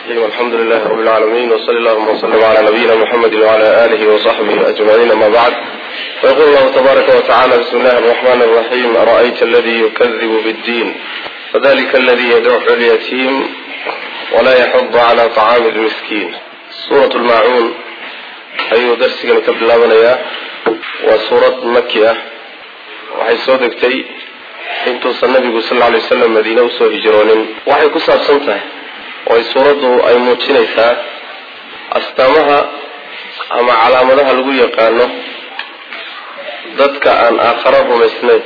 الرحيم الحمد لله رب العالمين وصلى اللهم وسلم على نبينا محمد وعلى آله وصحبه أجمعين أما بعد فيقول الله تبارك وتعالى بسم الله الرحمن الرحيم أرأيت الذي يكذب بالدين فذلك الذي يدعو اليتيم ولا يحض على طعام المسكين سورة الماعون ayuu darsigani ka bilaabanayaa waa suurad maki ah waxay soo degtay intuusan nabigu sal lla alay wasalam madiine usoo hijroonin waxay ku saabsan tahay oo ay suuraddu ay muujinaysaa astaamaha ama calaamadaha lagu yaqaano dadka aan aakharo rumaysnayn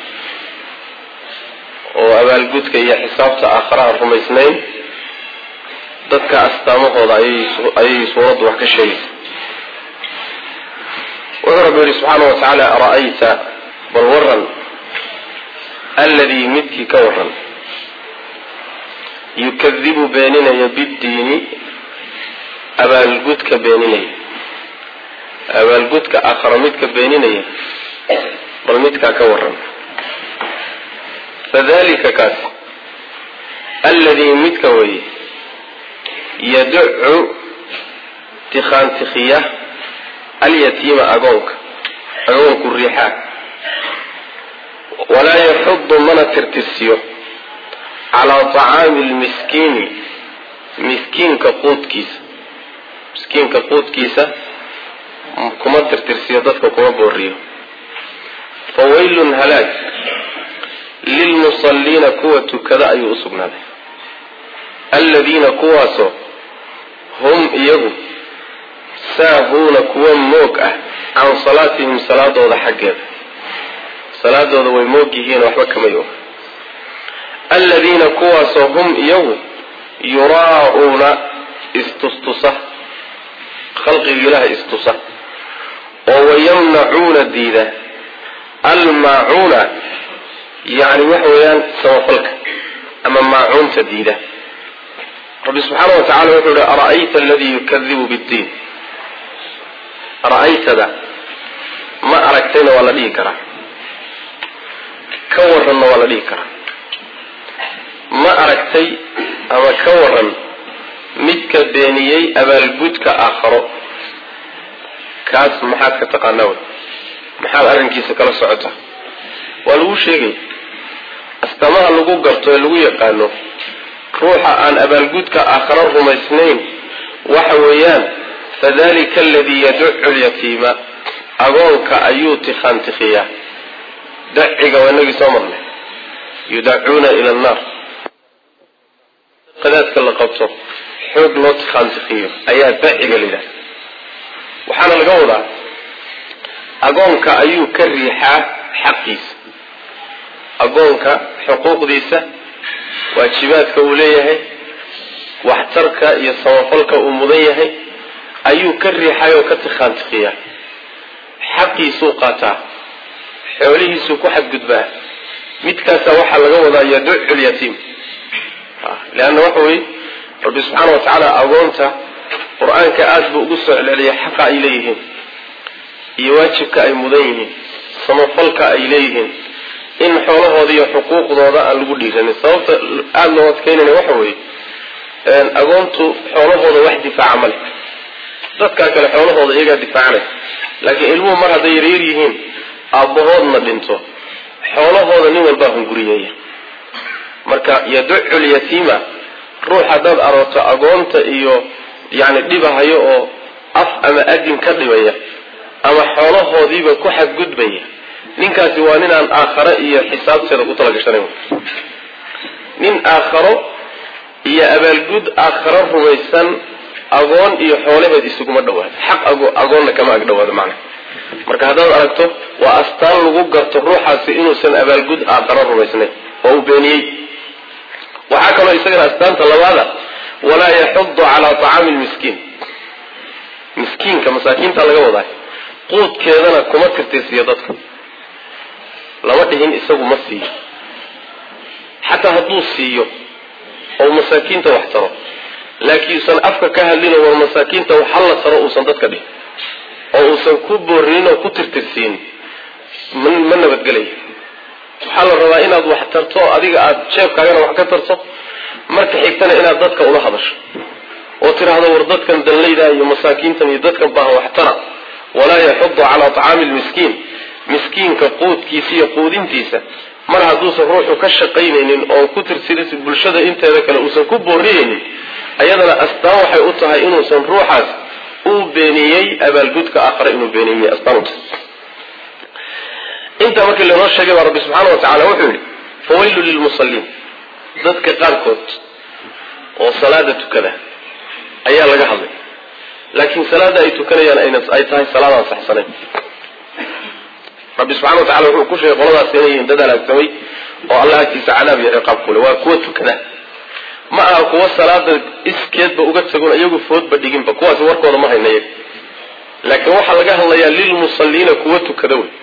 oo abaalgudka iyo xisaabta aakharaha rumaysnayn dadka astaamahooda ayay suuraddu wax ka sheegaysa wuxuu rabbi yihi subxaana wa tacaala ara-ayta bal waran alladii midkii ka waran yukadibu beeninaya biddiini abaalgudka beeninaya abaalgudka aakharo midka beeninaya bal midkaa ka waran fadalika kaas alladii midka weye yaducu tikhaantikhiya alyatiima agoonka agoonku riixaa walaa yaxudu mana tirtirsiyo calaa tacaami lmiskiini miskiinka quudkiisa miskiinka quudkiisa kuma tirtirsiyo dadka kuma booriyo fawaylun halaag lilmusalliina kuwa tukada ayuu usugnaaday alladiina kuwaasoo hum iyagu saahuuna kuwa moog ah can salaatihim salaadooda xaggeeda salaadooda way moog yihiin waxba kamay og alladiina kuwaasoo hum iyagu yuraa-uuna istustusa khalqiga ilaha istusa oo wayamnacuuna diida almaacuuna yacni waxa weeyaan samafalka ama maacuunta diida rabbi subxaana wa tacala wuxuu yihi ara-ayta aladii yukadibu biddiin ra-aytada ma aragtayna waa la dhihi karaa ka waranna waa la dhihi karaa ma aragtay ama ka waran midka beeniyey abaalgudka aakharo kaas maxaad ka taqaanaa wey maxaad arrinkiisa kala socotaa waa lagu sheegaya astaamaha lagu garto ee lagu yaqaano ruuxa aan abaalgudka aakharo rumaysnayn waxa weeyaan fadalika aladii yaducu lyatiima agoonka ayuu tikhaantikiyaa daciga waa inagii soo marnay yudacuuna ila annaar qadaadka la qabto xoog loo tikhaantikiyo ayaa daciga la yidhaha waxaana laga wadaa agoonka ayuu ka riixaa xaqiisa agoonka xuquuqdiisa waajibaadka uu leeyahay waxtarka iyo samafalka uu mudan yahay ayuu ka riixay oo ka tikhaantikiyaa xaqiisuu qaataa xoolihiisuu ku xadgudbaa midkaasa waxaa laga wadaa yaducu lyatiim leanna waxa weye rabbi subxaana wa tacaala agoonta qur-aanka aada buu ugu soo celceliyay xaqa ay leeyihiin iyo waajibka ay mudan yihiin samafalka ay leeyihiin in xoolahooda iyo xuquuqdooda aan lagu dhiiranin sababta aada loo adkeynayna waxa weeye agoontu xoolahooda wax difaaca ma leh dadkaa kale xoolahooda iyagaa difaacanay laakiin ilmuhu mar hadday yaryar yihiin aabbahoodna dhinto xoolahooda nin walbaa hunguriyeeya marka yaducu lyatiima ruux haddaad arooto agoonta iyo yacni dhibahayo oo af ama adin ka dhibaya ama xoolahoodiiba ku xadgudbaya ninkaasi waa nin aan aakharo iyo xisaabteeda ku talagashanayn nin aakharo iyo abaalgud aakharo rumaysan agoon iyo xoolaheed isuguma dhawaado xaq agoonna kama ag dhawaado macna marka haddaad aragto waa astaan lagu garto ruuxaasi inuusan abaalgud aakharo rumaysnayn oo uu beeniyey waxaa kaloo isagana astaanta labaada walaa yaxudu calaa tacaami lmiskiin miskiinka masaakiinta laga wadaa quudkeedana kuma tirtirsiyo dadka lama dhihin isagu ma siiyo xataa hadduu siiyo oo masaakiinta wax taro laakiin uusan afka ka hadlin oo war masaakiinta wax halla taro uusan dadka dhihin oo uusan ku boorinin oo ku tirtirsiin ma nabadgelaya waxaa la rabaa inaad wax tarto adiga aada jeebkaagana wax ka tarto marka xigtana inaad dadka ula hadasho oo tidhaahdo war dadkan danlayda iyo masaakiintan iyo dadkan baahan waxtara walaa yaxudu calaa tacaami lmiskiin miskiinka quudkiisa iyo quudintiisa mar hadduusan ruuxu ka shaqaynaynin oo ku tirtiris bulshada inteeda kale uusan ku booriyeynin ayadana astaan waxay u tahay inuusan ruuxaas uu beeniyey abaalgudka aakhare inuu beeniyey astaan u tahay intaa markii lainoo sheegay baa rabbi subxaana wa tacala wuxuu yidhi fawaylu lilmusalliin dadka qaarkood oo salaada tukada ayaa laga hadlay laakiin salaada ay tukanayaan ay tahay salaadaan saxsanayn rabbi subxana wa tacala wuxuu ku sheegay qoladaas inay yihiin dad halaagsamay oo allah agtiisa cadaab iyo ciqaab kule waa kuwa tukada ma aha kuwa salaada iskeedba uga tagon iyagu foodba dhiginba kuwaasi warkooda ma hayna iyaga laakiin waxaa laga hadlayaa lilmusalliina kuwa tukada wey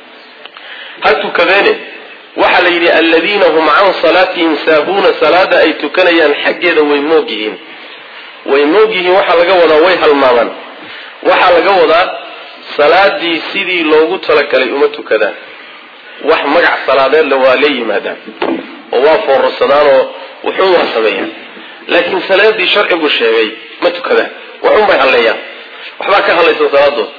ha tukadeene waxaa la yidhi aladiina hum can salaatihim saahuuna salaada ay tukanayaan xaggeeda way moog yihiin way moog yihiin waxaa laga wadaa way halmaamaan waxaa laga wadaa salaadii sidii loogu talagalay uma tukadaan wax magac salaadeedle waa la yimaadaan oo waa foorarsadaan oo wuxuun waa sameeyaan laakiin salaadii sharcigu sheegay ma tukadaan waxun bay halleeyaan waxbaa ka hadlaysan salaadooda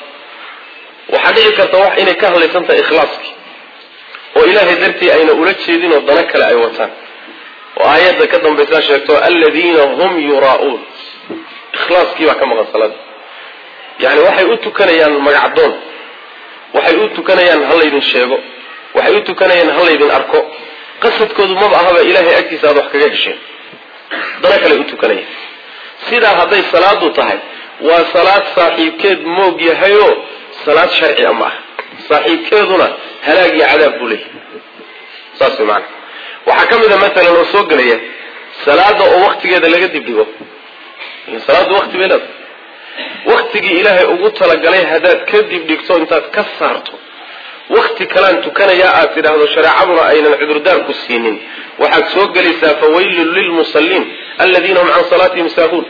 waxaa dhici karta wax inay ka hadlaysan tahay ikhlaaskii oo ilaahay dartii ayna ula jeedin oo dano kale ay wataan oo aayadda ka dambaysaa sheegto aladiina hum yuraa'uun ikhlaaskii baa ka maqan salaada yani waxay u tukanayaan magacdoon waxay u tukanayaan ha laydin sheego waxay u tukanayaan ha laydin arko qasadkoodu maba ahaba ilaahay agtiisa aad wax kaga hesheen dano kale u tukanayaan sidaa hadday salaadu tahay waa salaad saaxiibkeed moog yahayoo salaad sharcia ma ah saaxiibkeeduna halaag iyo cadaab buu leeyahay saas way maana waxaa ka mid a matalan oo soo gelaya salaada oo waktigeeda laga dibdhigo salaaddu wakti bay leedahay waktigii ilaahay ugu talagalay haddaad ka dibdhigto intaad ka saarto wakti kalaan tukanayaa aad tidhaahdo shareecaduna aynan cudurdaarku siinin waxaad soo gelaysaa fawaylun lilmusalliin aladiina hum can salaatihim saahuun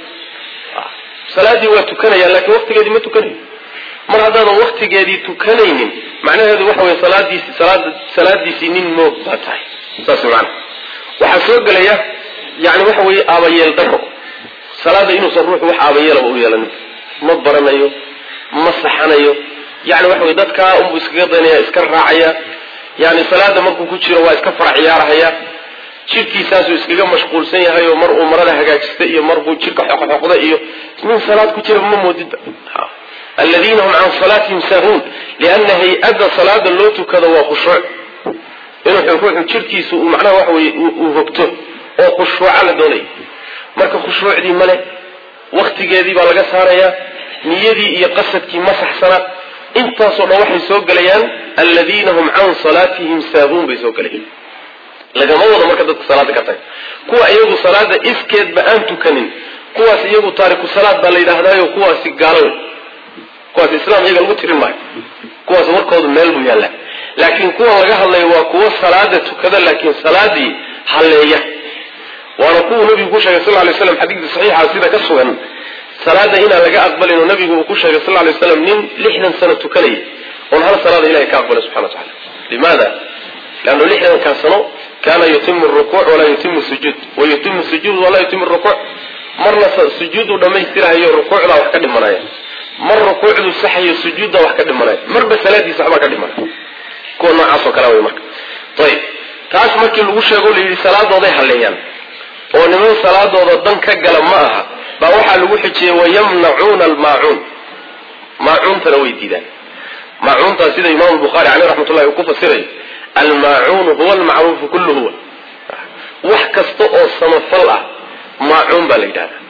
salaadii waa tukanayaan lakiin waktigeedii ma tukanayo mar haddaadan waktigeedii tukanaynin macnaheedu waxa wey salaadiisi salaada salaadiisii nin moog baa tahay saas way maana waxaa soo gelaya yani waxa weeye aabayeel daro salaada inuusan ruuxu wax aabayeelaba u yeelanin ma baranayo ma saxanayo yani waxa wey dadkaa unbuu iskaga daynaya iska raacaya yani salaada markuu ku jiro waa iska farac ciyaarahaya jirkiisaasuu iskaga mashquulsan yahay oo mar uu marada hagaajista iyo marbuu jirka xoqxoqda iyo nin salaad ku jira ma moodidba aladiina hum can salaatihim saahuun liana hay-adda salaada loo tukado waa khushuuc inuu ruuxu jirkiisu uu macnaha waxa weye uu hogto oo khushuuca la doonaya marka khushuucdii male waktigeedii baa laga saarayaa niyadii iyo qasadkii ma saxsana intaasoo dhan waxay soo gelayaan aladiina hum can salaatihim saahuun bay soo gelayaan lagama wado marka dadka salaada ka taga kuwa iyagu salaada iskeedba aan tukanin kuwaas iyagu taariku salaad baa la yidhaahdaayo kuwaasi gaalo kuwaas islaam iyaga lagu tirin maayo kuwaas warkoodu meel buu yaallaa laakiin kuwan laga hadlayo waa kuwo salaada tukada laakiin salaadii halleeya waana kuwuu nabigu ku sheegay sal lay slam xadiidka saxiixa sida ka sugan salaada inaan laga aqbalin oo nabigu uu ku sheegay sal lay slam nin lixdan sano tukanaya oon hal salaada ilahay ka aqbalay subxana wa tacala limaada leannu lixdankaa sano kaana yutimu rukuuc walaa yutimu sujuud wa yutimu sujuud walaa yutimu rukuuc marna sujuuduu dhammaystirahayo rukuucdaa wax ka dhimanaya mar rukuucduu saxayo sujuuddaa wax ka dhimanaya marba salaadiisa waxbaa ka dhimanaya kuwa noocaasoo kale way marka ayib taas markii lagu sheego layidhi salaadooday halleeyaan oo niman salaadooda dan ka gala ma aha baa waxaa lagu xijiyey wayamnacuuna almaacuun maacuuntana way diidaan maacuuntaa sida imaamu bukhaari caleyh raxmat ullahi uu ku fasirayo almaacuunu huwa almacruufu kullu huwa wax kasta oo samafal ah maacuun baa la yidhahdaa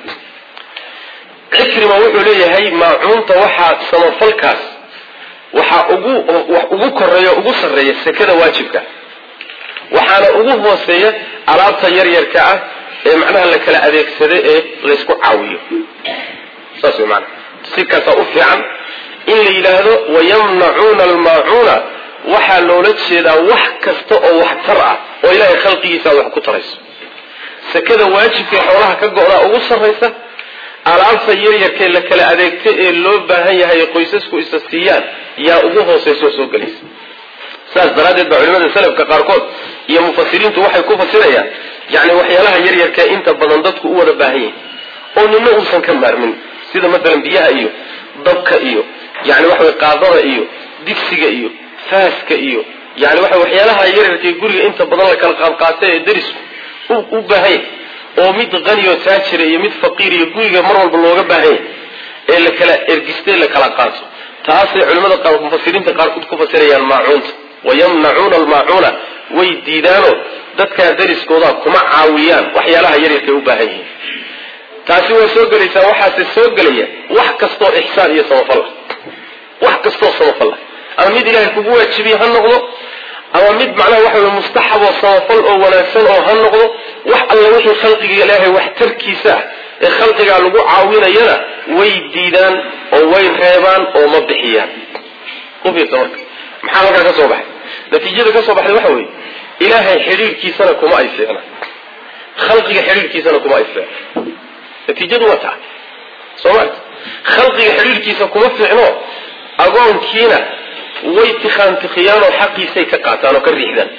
cikrima wuxuu leeyahay maacuunta waxaa samafalkaas waxaa ugu wax ugu koreeya ugu sarreeya sekada waajibka waxaana ugu hooseeya alaabta yaryarka ah ee macnaha la kala adeegsada ee laysku caawiyo saas way maana si kasta u fiican in la yidhaahdo wayamnacuuna almaacuuna waxaa loola jeedaa wax kasta oo waxtar ah oo ilaahay khalqigiisa aad wax ku tarayso sekada waajibkae xoolaha ka go-daa ugu sarraysa alaabta yaryarkee la kala adeegta ee loo baahan yahay qoysasku isa siiyaan yaa ugu hooseyso soo gelaysa saas daraaddeed baa culimada salafka qaarkood iyo mufasiriintu waxay ku fasirayaan yacni waxyaalaha yaryarkee inta badan dadku u wada baahan yihin oo nina uusan ka maarmin sida matalan biyaha iyo dabka iyo yani waxa way qaadada iyo digsiga iyo faaska iyo yani waxa waxyaalaha yaryarkay guriga inta badan la kala qaadqaata ee darisku u baahanya oo mid qaniyo taajira iyo mid faqiir iyo guriga mar walba looga baahanya ee la kala ergistay la kala qaato taasay culimmada qaar mufasiriinta qaarkood ku fasirayaan maacuunta wayamnacuuna almaacuuna way diidaanoo dadkaa dariskooda kuma caawiyaan waxyaalaha yaryarkay u baahan yihiin taasi waa soo gelaysaa waxaase soo gelaya wax kastoo ixsaan iyo samafal ah wax kastoo samafal ah ama mid ilaahay kugu waajibiye ha noqdo ama mid macnaha waxa wey mustaxab oo samafal oo wanaagsan oo ha noqdo wax alla wixii khalqiga ilaahay waxtarkiisa ah ee khalqigaa lagu caawinayana way diidaan oo way reebaan oo ma bixiyaan ufiirsa marka maxaa halkaa ka soo baxay natiijada ka soo baxday waxa weeye ilaahay xidhiirkiisana kuma ay fiicna khalqiga xidhiirkiisana kuma ay fiicna natiijadu waa taa soo ma khalqiga xidhiirkiisa kuma fiicno agoonkiina way tikhaantikhiyaan oo xaqiisay ka qaataan oo ka riixdaan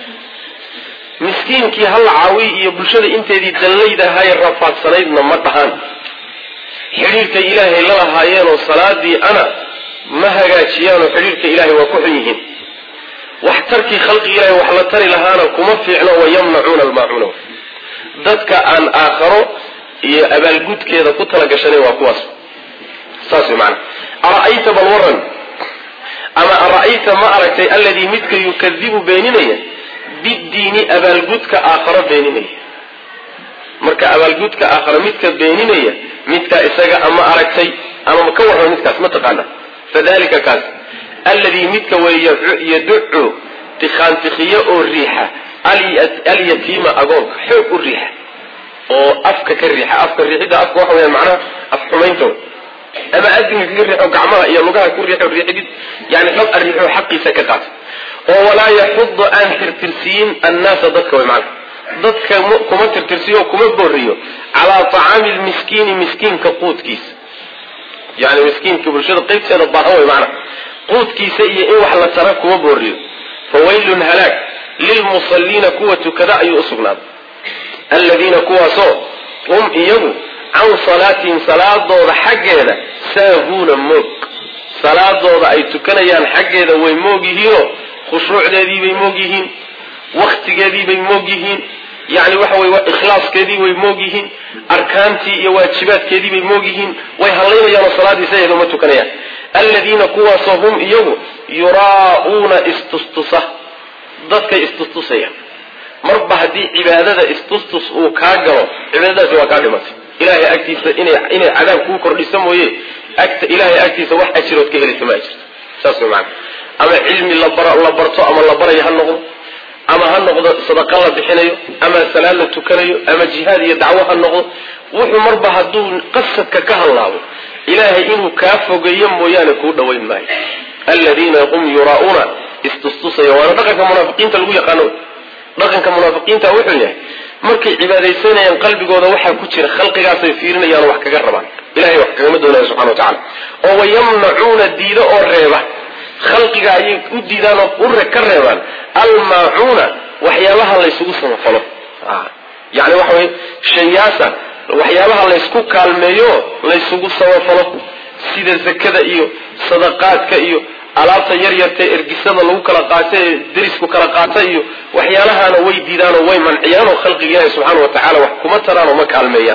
miskiinkii halla caawiy iyo bulshada inteedii dallayda ahaye rafaadsanaydna ma dhahaan xidhiirkay ilaahay la lahaayeenoo salaadii ana ma hagaajiyaan oo xidhiirka ilaahay waa ku xun yihiin waxtarkii khalqigi ilahay wax la tari lahaana kuma fiicno wayamnacuuna almaacuuna dadka aan aakharo iyo abaalgudkeeda ku talagashanay waa kuwaas saas way maana ara'ayta bal waran ama ara'ayta ma aragtay alladii midka yukadibu beeninaya bidiini abaalgudka aakharo beeninaya marka abaalgudka aakharo midka beeninaya midkaa isaga ama aragtay ama ka warrama midkaas ma taqaana fadalika kaas alladii midka wey yaducu tikhaantikhiyo oo riixa alyatiima agoonka xoog u riixa oo afka ka riixa afka riixidda afka waxa weyaan macnaha af xumaynta ama adinka kaga riixo gacmaha iyo lugaha ku riixo riixidid yani dhab arriixo xaqiisa ka qaata oo walaa yaxudu aan tirtirsiyin annaasa dadka way macana dadka kuma tirtirsiyo kuma booriyo calaa tacaami lmiskiini miskiinka quudkiisa yani miskiinka bulshada qaybteeda baahan way macana quudkiisa iyo in wax la tara kuma booriyo fawaylun halaag lilmusalliina kuwa tukada ayuu usugnaaday aladiina kuwaasoo hum iyagu can salaatihim salaadooda xaggeeda saahuuna moog salaadooda ay tukanayaan xaggeeda way moog yihiinoo khushuucdeediibay moog yihiin waktigeediibay moog yihiin yani waxa wey ikhlaaskeedii way moog yihiin arkaantii iyo waajibaadkeediibay moog yihiin way hadlaynayaanoo salaadiisa iyada ma tukanayaan aladiina kuwaasoo hum iyagu yuraa'uuna istustusa dadkay istustusayaan marba haddii cibaadada istustus uu kaa galo cibaadadaasi waa kaa dhimatay ilahay agtiisa inay cadaab kuu kordhisa mooye ilahay agtiisa wax ajirood ka helaysa ma ajirto saas way maana ama cilmi la barto ama la barayo ha noqdo ama ha noqdo sadaqa la bixinayo ama salaad la tukanayo ama jihaad iyo dacwo ha noqdo wuxuu marba hadduu qasadka ka hallaabo ilaahay inuu kaa fogeeyo mooyaane kuu dhawayn maayo aladiina hum yuraa'uuna istustusaya waana dhaqanka munaafiqiinta lagu yaqaano dhaqanka munaafiqiinta wuxuu yahay markay cibaadaysanayaan qalbigooda waxaa ku jira khalqigaasay fiirinayaan wax kaga rabaan ilahay wax kagama doonaya subxana wa tacala oo wayamnacuuna diido oo reeba khalqiga ayay u diidaan oo ure ka reebaan almaacuuna waxyaabaha laysugu samafalo yani waxa wey shayaasa waxyaabaha laysku kaalmeeyo laysugu samafalo sida zakada iyo sadaqaadka iyo alaabta yaryarta ergisada lagu kala qaato ee derisku kala qaata iyo waxyaalahaana way diidaanoo way manciyaan oo khalqiga ilaahi subxaana wa tacala wax kuma taraan oo ma kaalmeeyaan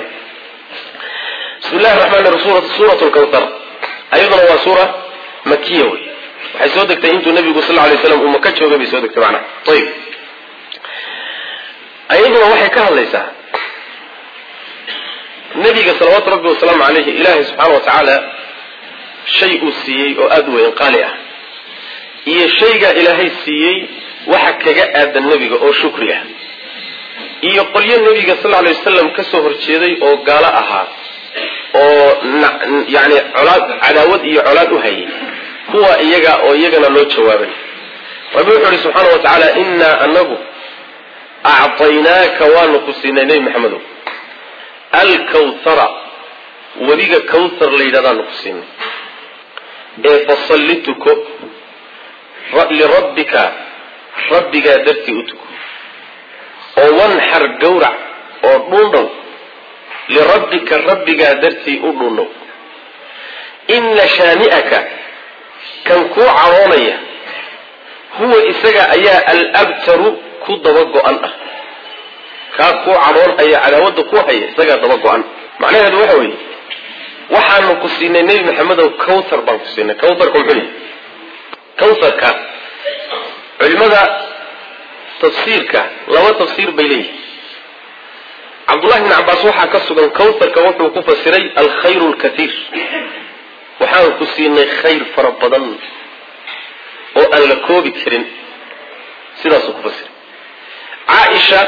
bismi llahi raxmaan suurat lkawtar ayaduna waa suura makiya wey waxay soo degtay intuu nabigu sal lay slam uu maka joogay bay soo degtay macnaha ayib ayaduna waxay ka hadlaysaa nabiga salawaatu rabbi wasalaamu caleyhi ilaahay subxaana wa tacaala shay uu siiyey oo aada u weyn qaali ah iyo shaygaa ilaahay siiyey waxa kaga aadan nebiga oo shukri ah iyo qolyo nebiga sal lla alay wasalam ka soo horjeeday oo gaalo ahaa oo yani colaad cadaawad iyo colaad u hayay kuwa iyaga oo iyagana loo jawaabay rabbi wuxuu ihi subxaana wa tacaala innaa anagu acطaynaaka waanu ku siinay nebi maxamedow alkawthara wadiga kawthar la yidhahdaanu ku siinay ee fasalli tuko lirabbika rabbigaa dartii u tuko oo wanxar gawrac oo dhuundhow lirabbika rabbigaa dartii u dhunnow ina shaani'aka kan kuu caroonaya huwa isaga ayaa alabtaru ku daba go-an ah kaa kuu cadhoon aya cadaawada ku haya isagaa daba go-an macnaheedu waxa weeye waxaanu ku siinay nebi maxamedow cawthar baan ku siinay cawtharka muxuu yahay cawtharka culimada tafsiirka laba tafsiir bay leeyihin cabdullahi bn cabaas waxaa ka sugan cawtharka wuxuu ku fasiray alkhayru lkatiir waxaan ku siinay khayr fara badan oo aan la koobi karin sidaasuu ku fasiray caaisha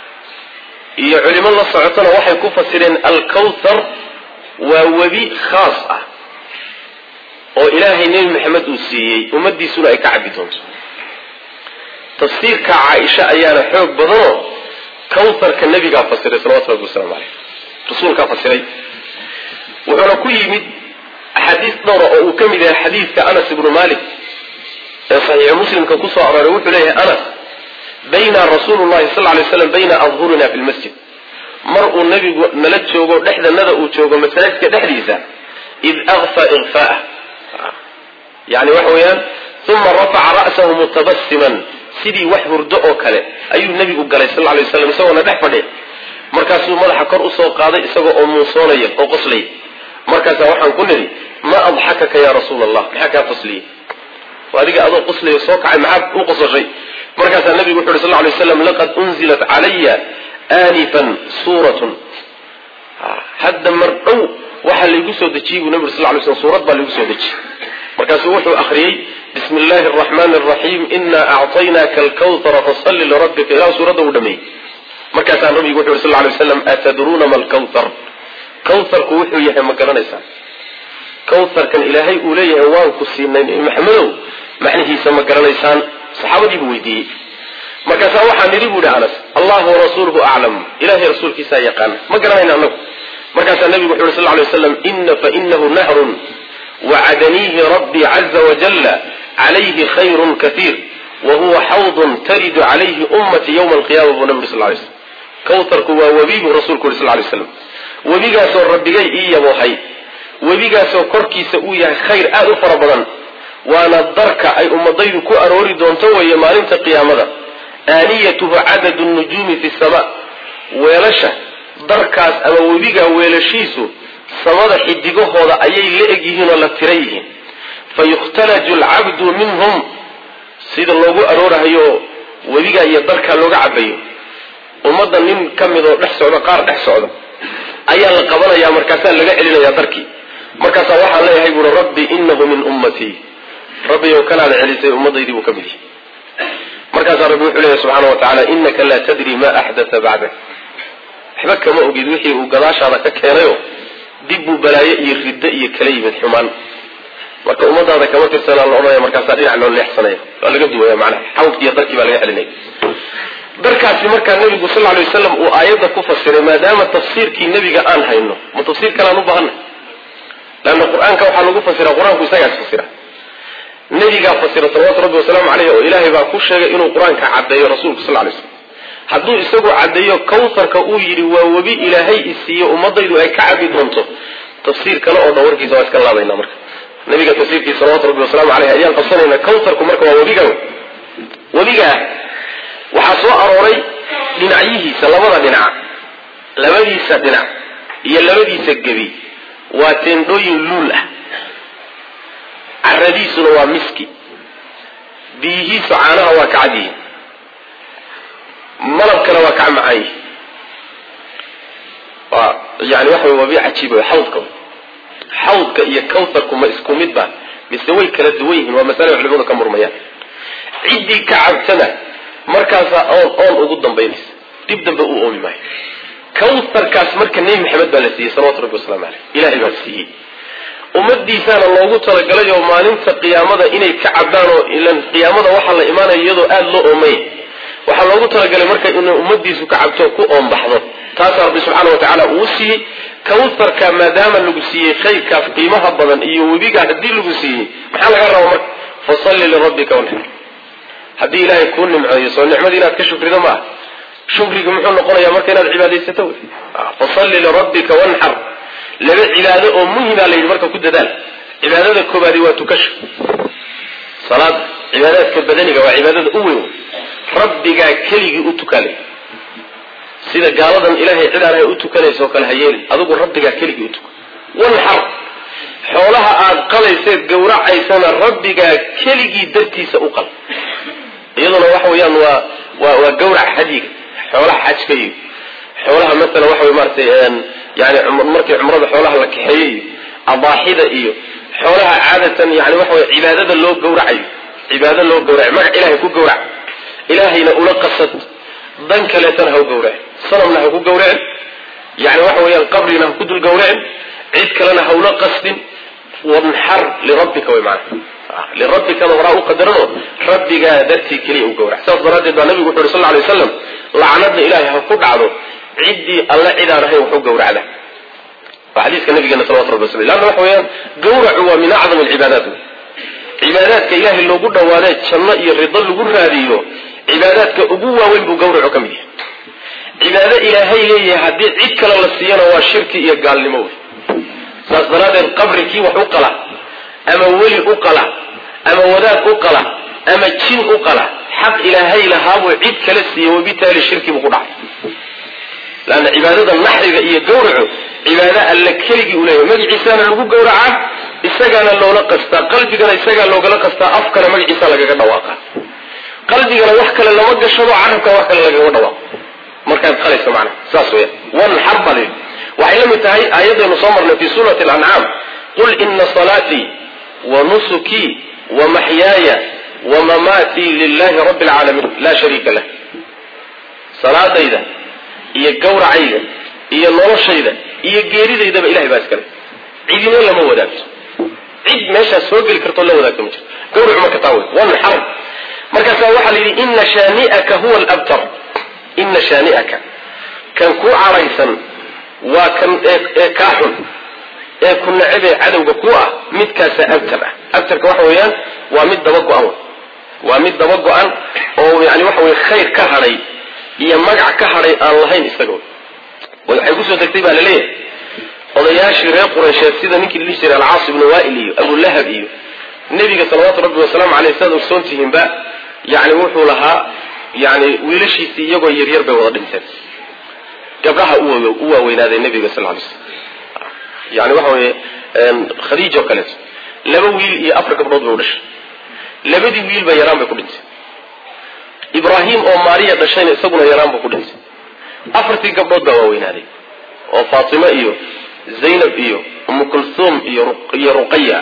iyo culimo la socotona waxay ku fasireen alkawthar waa webi khaas ah oo ilaahay nebi maxamed uu siiyey ummadiisuna ay ka cabbi doonto tafsiirka caaisha ayaana xoog badanoo kawtharka nebigaa fasiray salawatu rabbi waslamu caleyh rasuulkaa fasiray wuxuuna ku yimid axaadiis dhowra oo uu ka mid yahay xadiidka anas ibnu malik ee saxiixu muslimka kusoo arooray wuxuu leeyahay anas bayna rasuulu llahi sal lay slam bayna adhurina fi lmasjid mar uu nebigu nala joogo dhexdanada uu joogo masaajidka dhexdiisa id akfa ikfaah yani waxa weeyaan uma rafaca ra'sahu mutabasiman sidii wax hurdo oo kale ayuu nebigu galay sal lay waslam isagoona dhex fadhiya markaasuu madaxa kor usoo qaaday isagoo oo muusoonaya oo qoslaya markaasaa waxaan ku nidhi ma adxakaka ya rasuula allah maxaa kaa qosliyey adiga adoo qoslaya soo kacay maxaa u qosashay markaasaa nabigu wuxu uhi sal lay slam laqad unzilat calaya aanifan suuratun hadda mar dhow waxaa laygu soo dejiyey buu nabi sal lay slm suurad baa laygu soo dejiyey markaasuu wuxuu akhriyey bismi illaahi araxmaani araxiim inaa acطaynaaka alkawtara fasalli lirabbika ilaa suuradda uu dhameeyey markaasaa nabigu wuxu uhi sal lay waslam atadruuna ma alkawthar kawtharku wuxuu yahay ma garanaysaan kawtharkan ilaahay uu leeyahay waan ku siinay nebi maxamedow macnihiisa ma garanaysaan saxaabadii buu weydiiyey markaasaa waxaa nidhi bu ihi anas allahu warasuuluhu aclam ilahay rasuulkiisaa yaqaana ma garanayna anagu markaasaa nabigu wuxu uhi sal lay waslam ina fainahu nahrun wacadaniihi rabbii caza wajalla calayhi khayrun kaiir wa huwa xawdun taridu calayhi ummatii yowma alqiyama buu nabi uri sal lay slam kawtharku waa webi buu rasuulku yuri sal lay slam webigaasoo rabbigay ii yaboohay webigaasoo korkiisa uu yahay khayr aada u fara badan waana darka ay ummadaydu ku aroori doonto weeye maalinta qiyaamada aaniyatuhu cadadu nujuumi fi sama weelasha darkaas ama webigaa weelashiisu samada xidigahooda ayay la eg yihiin oo la tira yihiin fa yukhtalaju alcabdu minhum sida loogu aroorahayo webigaa iyo darkaa looga cabayo ummadda nin ka mid oo dhex socda qaar dhex socda ayaa la qabanaya markaasaa laga celinaya darkii markaasaa waxaan leeyahay buuri rabbi inahu min ummatii rabbiyow kanaada celisay ummadaydii buu ka mid yahay markaasaa rabbi wuxuu leeyahy subxaana wa tacaala inaka laa tadri ma axdatha bacdak waxba kama ogid wixii uu gadaashaada ka keenayo dib buu balaayo iyo riddo iyo kala yimid xumaan marka ummadaada kama tirsanaa la odhanaya markaasaa dhinac loo leexsanaya waa laga duwaya macnaha xawdki iyo darkii baa laga celinaya darkaasi markaa nabigu sal lay waslam uu aayadda ku fasiray maadaama tafsiirkii nebiga aan hayno ma tafsiir kaleaan u baahanay leanna qur-aanka waxaa lagu fasira qur-aanku isagaas fasira nebigaa fasira salawatu rabbi wasalaamu caleyh oo ilaahay baa ku sheegay inuu qur-aanka caddeeyo rasuulku sal lay slam hadduu isagu caddeeyo kawtharka uu yidhi waa webi ilaahay isiiyo ummadaydu ay ka cabi doonto tafsiir kale oo dhan warkiisa waa iska laabayna marka nabiga tafsiirkiisa salawatu rabbi wasalaamu caleyh ayaan qabsanayna kawtharku marka waa webiga webigaa waxaa soo arooray dhinacyihiisa labada dhinac labadiisa dhinac iyo labadiisa gebi waa teendhooyin luul ah caradiisuna waa miski biyihiisu caanaha waa ka cadyihin malabkana waa kaa macaan yihi waa yani waxa waa bi cajiib xawdka xawdka iyo kawtharku ma isku mid ba mise way kala duwan yihiin waa masale culimadu ka murmayaan ciddii ka cabtana markaasaa oon oon ugu dambaynaysa dib dambe uu oomi maayo kawtharkaas marka nebi maxamed baa la siiyey salawatu rabbi waslamu caleyh ilahay baa siiyey ummadiisaana loogu talagalay oo maalinta qiyaamada inay ka cabaan oo ilan qiyaamada waxaa la imaanaya iyadoo aada loo oomay waxaa loogu talagalay marka inay ummadiisu ka cabto ku oombaxdo taasaa rabbi subxaana wa tacaala uu siiyey kawtharka maadaama lagu siiyey khayrkaas qiimaha badan iyo webigaa haddii lagu siiyey maxaa laga raba marka fasalli lirabbika wanxar haddii ilaahay kuu nimceeyo soo nicmadii inaad ka shukrido maaha shukrigi muxuu noqonayaa marka inaad cibaadaysato wey fasalli lirabbika wanxar laba cibaado oo muhima la yidhi marka ku dadaal cibaadada koobaadi waa tukasha salaada cibaadaadka badaniga waa cibaadada u weyn rabbigaa keligii u tukaalay sida gaaladan ilaahay cid aan ahay u tukanaysa oo kale ha yeelin adigu rabbigaa keligii u tuka wanxar xoolaha aad qalayseed gawracaysana rabbigaa keligii dartiisa u qal iyaduna waxa weeyaan waa waa waa gawrac hadiga xoolaha xajka iyo xoolaha masalan waxa wey maratay yani markii cumrada xoolaha la kaxeeyey iyo adaaxida iyo xoolaha caadatan yani waxa wey cibaadada loo gawracayo cibaado loo gawracayo magac ilahay ku gawrac ilaahayna ula qasad dan kaleetana ha u gawracin sanamna ha ku gawracin yani waxa weeyaan qabrina ha ku dul gawracin cid kalena ha ula qasdin wanxar lirabbika way maana lirabbikada horaa u qadarano rabbigaa dartii keliya u gawrac saas daraaddeed baa nabigu wuxu uhi sal lay waslam lacnada ilaahay ha ku dhacdo ciddii alle cidaan ahayn wax u gawracda waa xadiiska nabigeena salawatu rabbi waslam lanna waxa weeyaan gawracu waa min acdam alcibaadaat cibaadaadka ilaahay loogu dhawaadee janno iyo rido lagu raadiyo cibaadaadka ugu waaweyn buu gawracu ka mid yahay cibaado ilaahay leeyahay haddii cid kale la siiyana waa shirki iyo gaalnimo wey saas daraaddeed qabri kii wax u qala ama weli u qala ama wadaad u qala ama jin u qala xaq ilaahay lahaabuu cid kala siiye wabitaali shirki buu ku dhacay laanna cibaadada naxriga iyo gawracu cibaado alla keligii u leeyahay magaciisaana lagu gawracaa isagaana loola qastaa qalbigana isagaa loogala qastaa afkana magaciisa lagaga dhawaaqa qalbigana wax kale lama gashado carabkana wax kale lagaga dhawaaqo markaad qalayso macna saas weya wanxar baa layidhi waxay la mid tahay aayadaynu soo marnay fi suurati alancaam qul ina salaatii wa nusukii wa maxyaaya wa mamaatii lilahi rabbi alcaalamiin laa shariika lah salaadayda iyo gawracayda iyo noloshayda iyo geeridaydaba ilahay baa iskale cidina lama wadaagto cid meeshaas soo geli kartoo la wadaagto ma jirto gawracu marka taa wey wanxar markaasaa waxaa la yidhi ina shaani'aka huwa alabtar ina shaani'aka kan kuu caraysan waa kan ee kaa xun ee ku nacabee cadowga ku ah midkaasaa abtar ah abtarka waxa weeyaan waa mid daba go-an waa mid daba go-an oo yani waxa weye khayr ka hadhay iyo magac ka hadhay aan lahayn isaga waxay kusoo degtay baa laleeyahay odayaashii reer qureysheed sida ninkii ladhihi jiray alcaas ibnu waail iyo abulahab iyo nebiga salawaatu rabbi wasalaamu caleyh sidaad ogsoon tihiinba yani wuxuu lahaa yani wiilashiisii iyagoo yaryar bay wada dhinteen gabdhaha u waaweynaaday nabiga sal lay slam yani waxa weye khadiija oo kaleeto laba wiil iyo afar gabdhood bay u dhashay labadii wiilba yaraan bay ku dhintay ibraahim oo maariya dhashayna isaguna yaraan buu ku dhintay afartii gabdhood baa waaweynaaday oo faatimo iyo zaynab iyo umu kulthum iyo ruqaya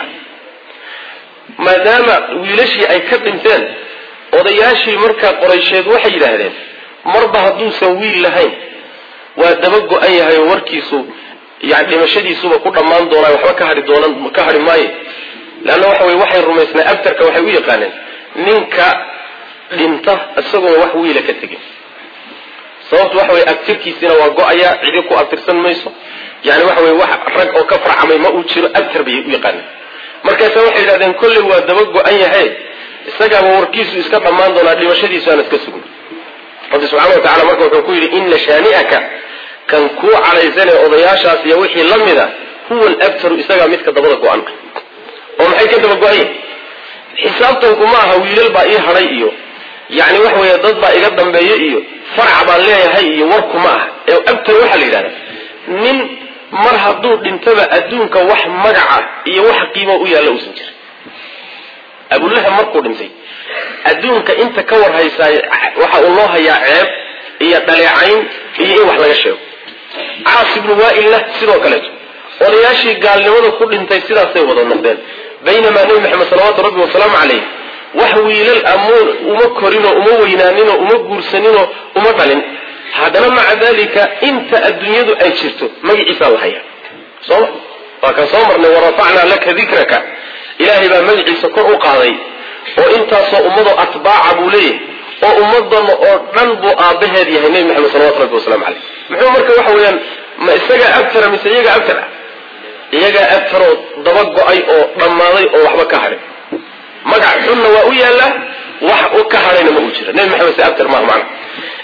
maadaama wiilashii ay ka dhinteen odayaashii markaa qoraysheed waxay yidhaahdeen marba hadduusan wiil lahayn waa daba go-an yahay oo warkiisu yani dhimashadiisuba ku dhammaan doonaa waxba ka hai doonan ka hadhi maayo leanna waxa weye waxay rumaysnaa abtarka waxay u yaqaaneen ninka dhinta isagoona wax wiila ka tegin sababtu waxa weye abtirkiisina waa go-ayaa cidi ku abtirsan mayso yani waxa weye wax rag oo ka farcamay ma uu jiro abtar bay u yaqaaneen markaasa waxay yidhahdeen kolley waa daba go-an yahay isagaaba warkiisu iska dhammaan doonaa dhimashadiisu aan iska sugin rabbi subxana wa tacala marka wuxuu ku yidhi ina shaani'aka kan kuu cadhaysanee odayaashaas iyo wixii la mida huwa alabtaru isagaa midka dabada go-an oo maxay ka daba go-ayen xisaabtanku ma aha wiilal baa ii hadhay iyo yani waxa weeye dad baa iga dambeeya iyo farac baan leeyahay iyo warku ma aha ee abtar waxaa la yidhahda nin mar hadduu dhintaba adduunka wax magaca iyo wax qiimo u yaalla uusan jirin abulahab markuu dhintay adduunka inta ka war haysaay waxa uu loo hayaa ceeb iyo dhaleecayn iyo in wax laga sheego caas ibnu waailna sidoo kaleeto odayaashii gaalnimada ku dhintay sidaasay wada noqdeen baynamaa nebi maxamed salawaatu rabbi wasalaamu calayh wax wiilal amuun uma korinoo uma weynaaninoo uma guursaninoo uma dhalin haddana maca dalika inta adduunyadu ay jirto magaciisaa la hayaa sooma waa kan soo marnay warafacnaa laka dikraka ilaahay baa magaciisa kor u qaaday oo intaasoo ummadoo atbaaca buu leeyahay oo ummadana oo dhan buu aabbaheed yahay nebi maxamed salawatu rabbi wasalaamu caleyh muxuu marka waxa weeyaan ma isagaa abtara mise iyagaa abtar ah iyagaa abtaroo daba go-ay oo dhammaaday oo waxba ka hadhay magac xunna waa u yaallaa wax ka hadhayna ma uu jira nebi maxamed se abtar maaha macna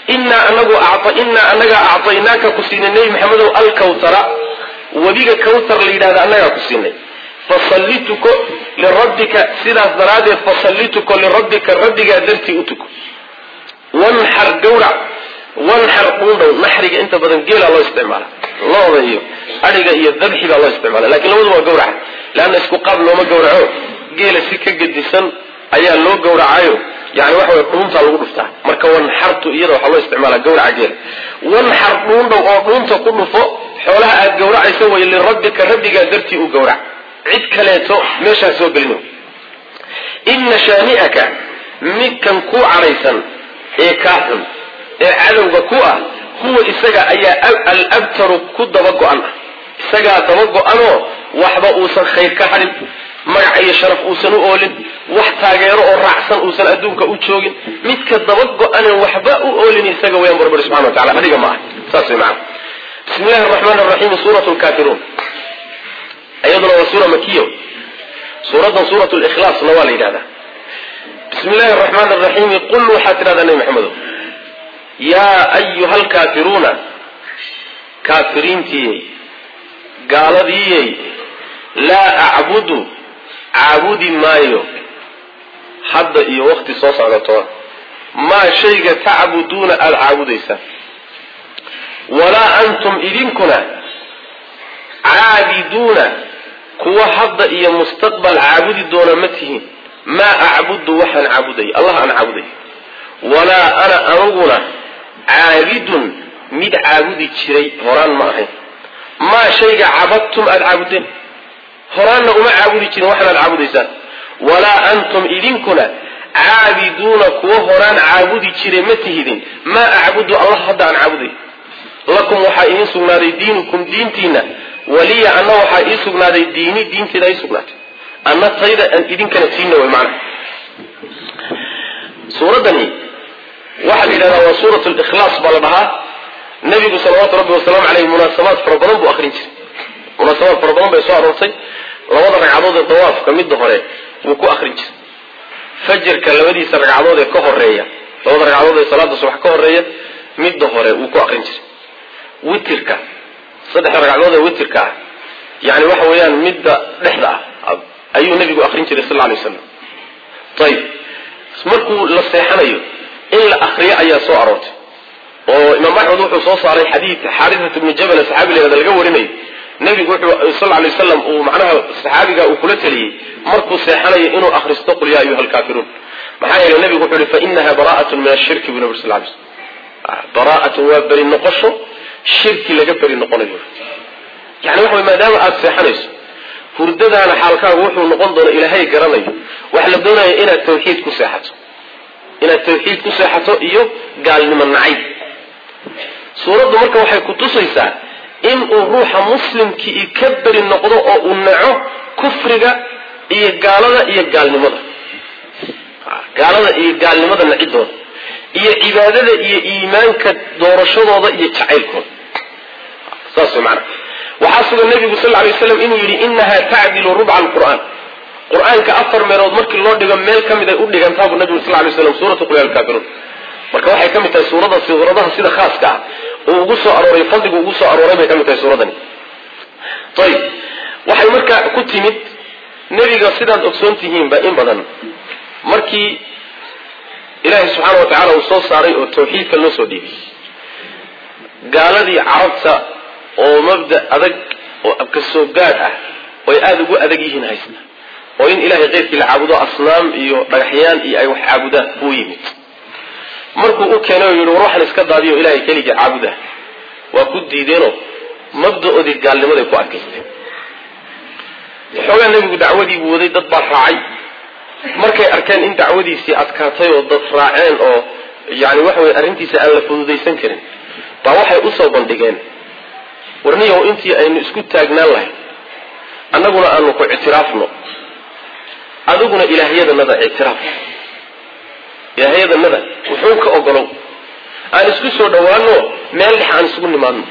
innaa anagu innaa anagaa acطaynaaka ku siinay nebi maxamedow alkawtara webiga kawtar la yidhahda annagaa ku siinay fasalli tuko lirabbika sidaas daraaddeed fasalli tuko lirabbika rabbigaa dartii u tuko wanxar gawrac wanxar dhuundhow naxriga inta badan geelaa loo isticmaala looda iyo adhiga iyo dabxi baa loo isticmaala lakin labadu waa gawraca leanna isku qaab looma gawraco geela si ka gedisan ayaa loo gawracayo yani waxa way dhuuntaa lagu dhuftaa marka wanxartu iyada waxaa loo isticmaala gawraca geela wanxar dhuundhow oo dhuunta ku dhufo xoolaha aad gawracaysa way lirabbika rabbigaa dartii u gawrac cid kaleeto meeshaas soo gelin ina shaani'aka midkan ku cadhaysan ee kaa xun ee cadowga ku ah huwa isaga ayaa alabtaru ku daba go-an ah isagaa daba go-anoo waxba uusan khayr ka hadhin magac iyo sharaf uusan u oolin wax taageero oo raacsan uusan adduunka u joogin midka daba go-anen waxba u oolin isaga wayaan barbar subxana wa tacala adiga ma ah saas way macana bismi illahi araxmaan araxiim suurat lkaafiruun iyaduna waa suura makiya suuraddan suurat likhlaasna waa la yidhahdaa bismi illahi araxmaan araxiimi qul waxaad tidhahdaa nebi maxamedo yaa ayuha alkaafiruuna kaafiriintiyey gaaladiiyey laa acbudu caabudi maayo hadda iyo wakti soo socdatoona maa shayga tacbuduuna aada caabudaysaan walaa antum idinkuna caabiduuna kuwa hadda iyo mustaqbal caabudi doona ma tihiin maa acbudu waxaan caabudaya allah aan caabudaya walaa ana aniguna caabidun mid caabudi jiray horaan ma ahayn maa shayga cabadtum aada caabudeen horaanna uma caabudi jirin waxaanaad caabudaysaan walaa antum idinkuna caabiduuna kuwa horaan caabudi jiray ma tihidin maa acbudu allah hadda aan caabuday lakum waxaa idiin sugnaaday diinukum diintiina waliya anna waxaa ii sugnaaday diini diinteeda ii sugnaatay anna tayda aan idinkana tiina way macna suuraddani waxaa la yidhahdaa waa suurat likhlaas baa la dhahaa nabigu salawaatu rabbi wasalaamu caleyh munaasabaad fara badan buu akrin jiray munaasabaad fara badan bay soo aroortay labada ragcadood ee dawaafka midda hore wuu ku akrin jiray fajarka labadiisa ragcadood ee ka horeeya labada ragcadood ee salaada subax ka horeeya midda hore wuu ku akrin jiray witirka saddexda ragcadood ee witirka ah yani waxa weeyaan midda dhexda ah ayuu nabigu akrin jiray sal lay waslam ayib markuu la seexanayo in la akriyo ayaa soo aroortay oo imaam axmed wuxuu soo saaray xadiid xaariat bnu jabal saxaabi layhahda laga warinayo nabigu wuxuu sal lay waslam uu macnaha saxaabiga uu kula taliyey markuu seexanayo inuu akristo qul yaa ayuha alkaafiruun maxaa yeelay nabigu wuxuu yihi fainaha bara'atun min ashirki buu nabi sal lay slam bara'atun waa beri noqosho shirki laga beri noqonayo yani waxa way maadaama aada seexanayso hurdadaana xaalkaagu wuxuu noqon doona ilaahay garanayo waxa la doonaya inaad tawxiid ku seexato inaad tawxiid ku seexato iyo gaalnimo nacayb suuraddu marka waxay ku tusaysaa inuu ruuxa muslimkii ka beri noqdo oo uu naco kufriga iyo gaalada iyo gaalnimada gaalada iyo gaalnimada nacidooda iyo cibaadada iyo iimaanka doorashadooda iyo jacaylkooda saas way macana waxaa sugan nabigu sal lay waslam inuu yidhi inaha tacdilu rubca alqur'aan qur-aanka afar meelood markii loo dhigo meel ka mid ay u dhigantaa buu nabigu sal lay waslam suuratu qul ya alkaafiruun marka waxay ka mid tahay suurada suuradaha sida khaaska ah uu ugu soo arooray fadligu ugu soo arooray bay ka mid tahay suuradani ayib waxay marka ku timid nebiga sidaad ogsoon tihiinba in badan markii ilaahay subxaana wa tacala uu soo saaray oo tawxiidka loo soo dhiibay gaaladii carabta oo mabda adag oo abkasoo gaad ah oo ay aada ugu adag yihiin haysta oo in ilahay keyrkii la caabudo asnaam iyo dhagaxyaan iyo ay wax caabudaan uu yimid markuu u keenay oo yihi war waxaan iska daadiyo ilahay keligii caabuda waa ku diideenoo mabda-oodii gaalnimaday ku adkaysteen waxoogaa nebigu dacwadiibuu waday dad baa raacay markay arkeen in dacwadiisii adkaatay oo dad raaceen oo yani waxa weye arrintiisa aan la fududaysan karin baa waxay usoo bandhigeen warniyow intii aynu isku taagnaan lahay annaguna aanu ku ictiraafno adiguna ilaahyadanada ictiraaf ilaahyadanada wuxuu ka ogolow aan isku soo dhawaano meel dhex aan isugu nimaadno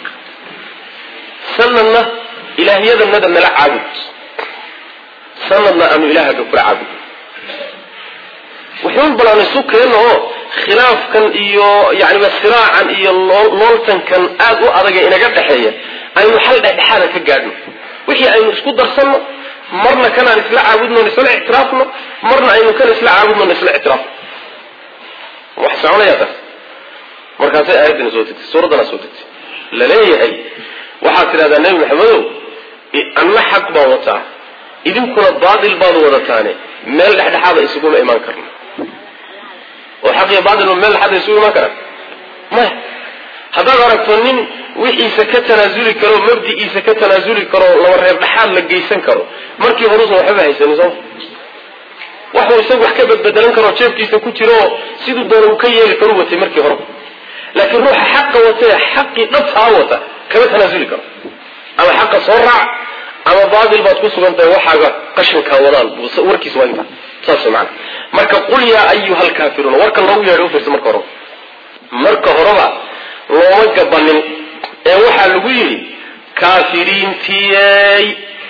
sanadna ilaahyadanada nala caabud sanadna aanu ilaahaga kula caabud wuxuun balaan isu keenno oo khilaafkan iyo yaniba siraacan iyo looltankan aad u adaga inaga dhexeeya aynu xal dhexdhexaada ka gaadhno wixii aynu isku darsanno marna kanaan isla caabudno isla ictiraafno marna aynu kan isla caabudno isla ictiraafno wax soconaya taas markaasay aayaddana soo degtay suuraddana soo degtay laleeyahay waxaad tidhahdaa nebi maxamedow anna xaq baan wataa idinkuna baatil baad wadataane meel dhexdhexaada isuguma imaan karno oo xaq iyo baatil meel dhexaada isugu imaan karaan maya haddaad aragto nin wixiisa ka tanaasuli karo mabdi'iisa ka tanaasuli karo laba reer dhexaad la geysan karo markii horuusan waxbaba haysanin sooma waxuu isagu wax ka badbedelan karo jeebkiisa ku jiro oo siduu doona uu ka yeeli karu watay markii hore laakiin ruuxa xaqa watee xaqii dhabtaa wata kama tanaasuli karo ama xaqa soo raac ama baatil baad ku sugan tahay waxaaga qashinkaa wadaan warkiis waa intaa saas maana marka qul yaa ayuha alkaafiruuna warkan loogu yeedhay ufiirsa marka horeba marka horeba looma gabanin ee waxaa lagu yidhi kaafiriintiyey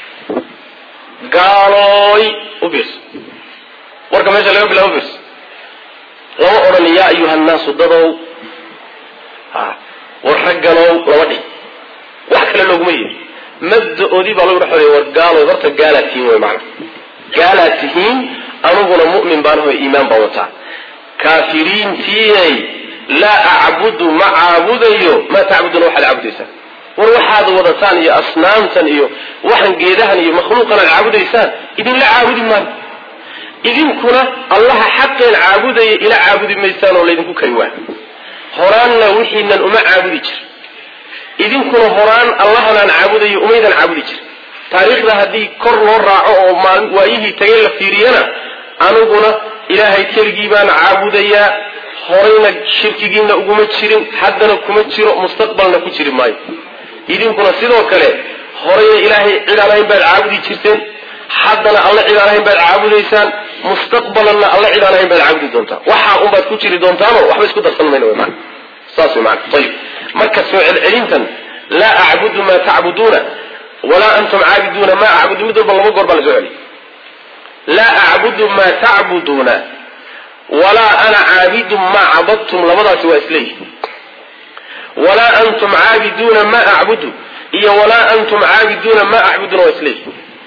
gaalooy ufiirso warka meesha laga bilaa ufiirso lama odhan yaa ayuha nnaasu dadow ha war ragganow lama dhihi wax kale looguma yidhi mabda-oodii baa lagu dhex odhaya war gaaloy horta gaalaad tihiin wey maana gaalaad tihiin aniguna mu'min baan aho iimaan baan wataa kaafiriintiyey laa acbudu ma caabudayo maa tacbuduna waxaad caabudaysaan war waxaad wadataan iyo asnaamtan iyo waxan geedahan iyo makhluuqan aad caabudaysaan idinla caabudi maayo idinkuna allaha xaqeen caabudaya ila caabudi maysaan oo laydinku kari waayo horaanna wixiinan uma caabudi jir idinkuna horaan allahanaan caabudayo umaydan caabudi jir taariikhda haddii kor loo raaco oo waayihii tagay la fiiriyana aniguna ilaahay keligii baan caabudayaa horayna shirkigiina uguma jirin haddana kuma jiro mustaqbalna ku jiri maayo idinkuna sidoo kale horayna ilaahay cid aan ahayn baad caabudi jirteen haddana alle cid aan ahayn baad caabudaysaan mustaqbalanna alle cid aan ahayn baad caabudi doontaa waxaa unbaad ku jiri doontaano waxba isku darsan mayna wy maana saas wy maana ayib marka soo celcelintan laa acbudu maa tacbuduuna walaa antum caabiduuna maa acbudu mid walba laba goor baa la soo celiy laa acbudu maa tacbuduuna walaa ana caabidun maa cabadtum labadaasi waa isleeyihi walaa antum caabiduuna maa acbudu iyo walaa antum caabiduuna maa acbuduna waa isleeyihi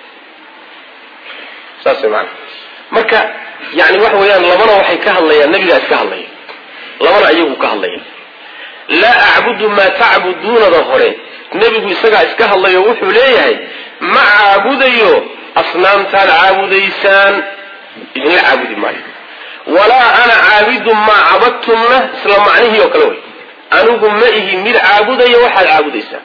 saas way maana marka yani waxa weeyaan labana waxay ka hadlayaan nabigaa iska hadlaya labana iyagu ka hadlaya laa acbudu maa tacbuduunada hore nebigu isagaa iska hadlayo wuxuu leeyahay ma caabudayo asnaamtaad caabudaysaan idinla caabudi maayo walaa ana caabidun maa cabadtumna isla macnihii oo kale wey anigu ma ihi mid caabudaya waxaad caabudaysaan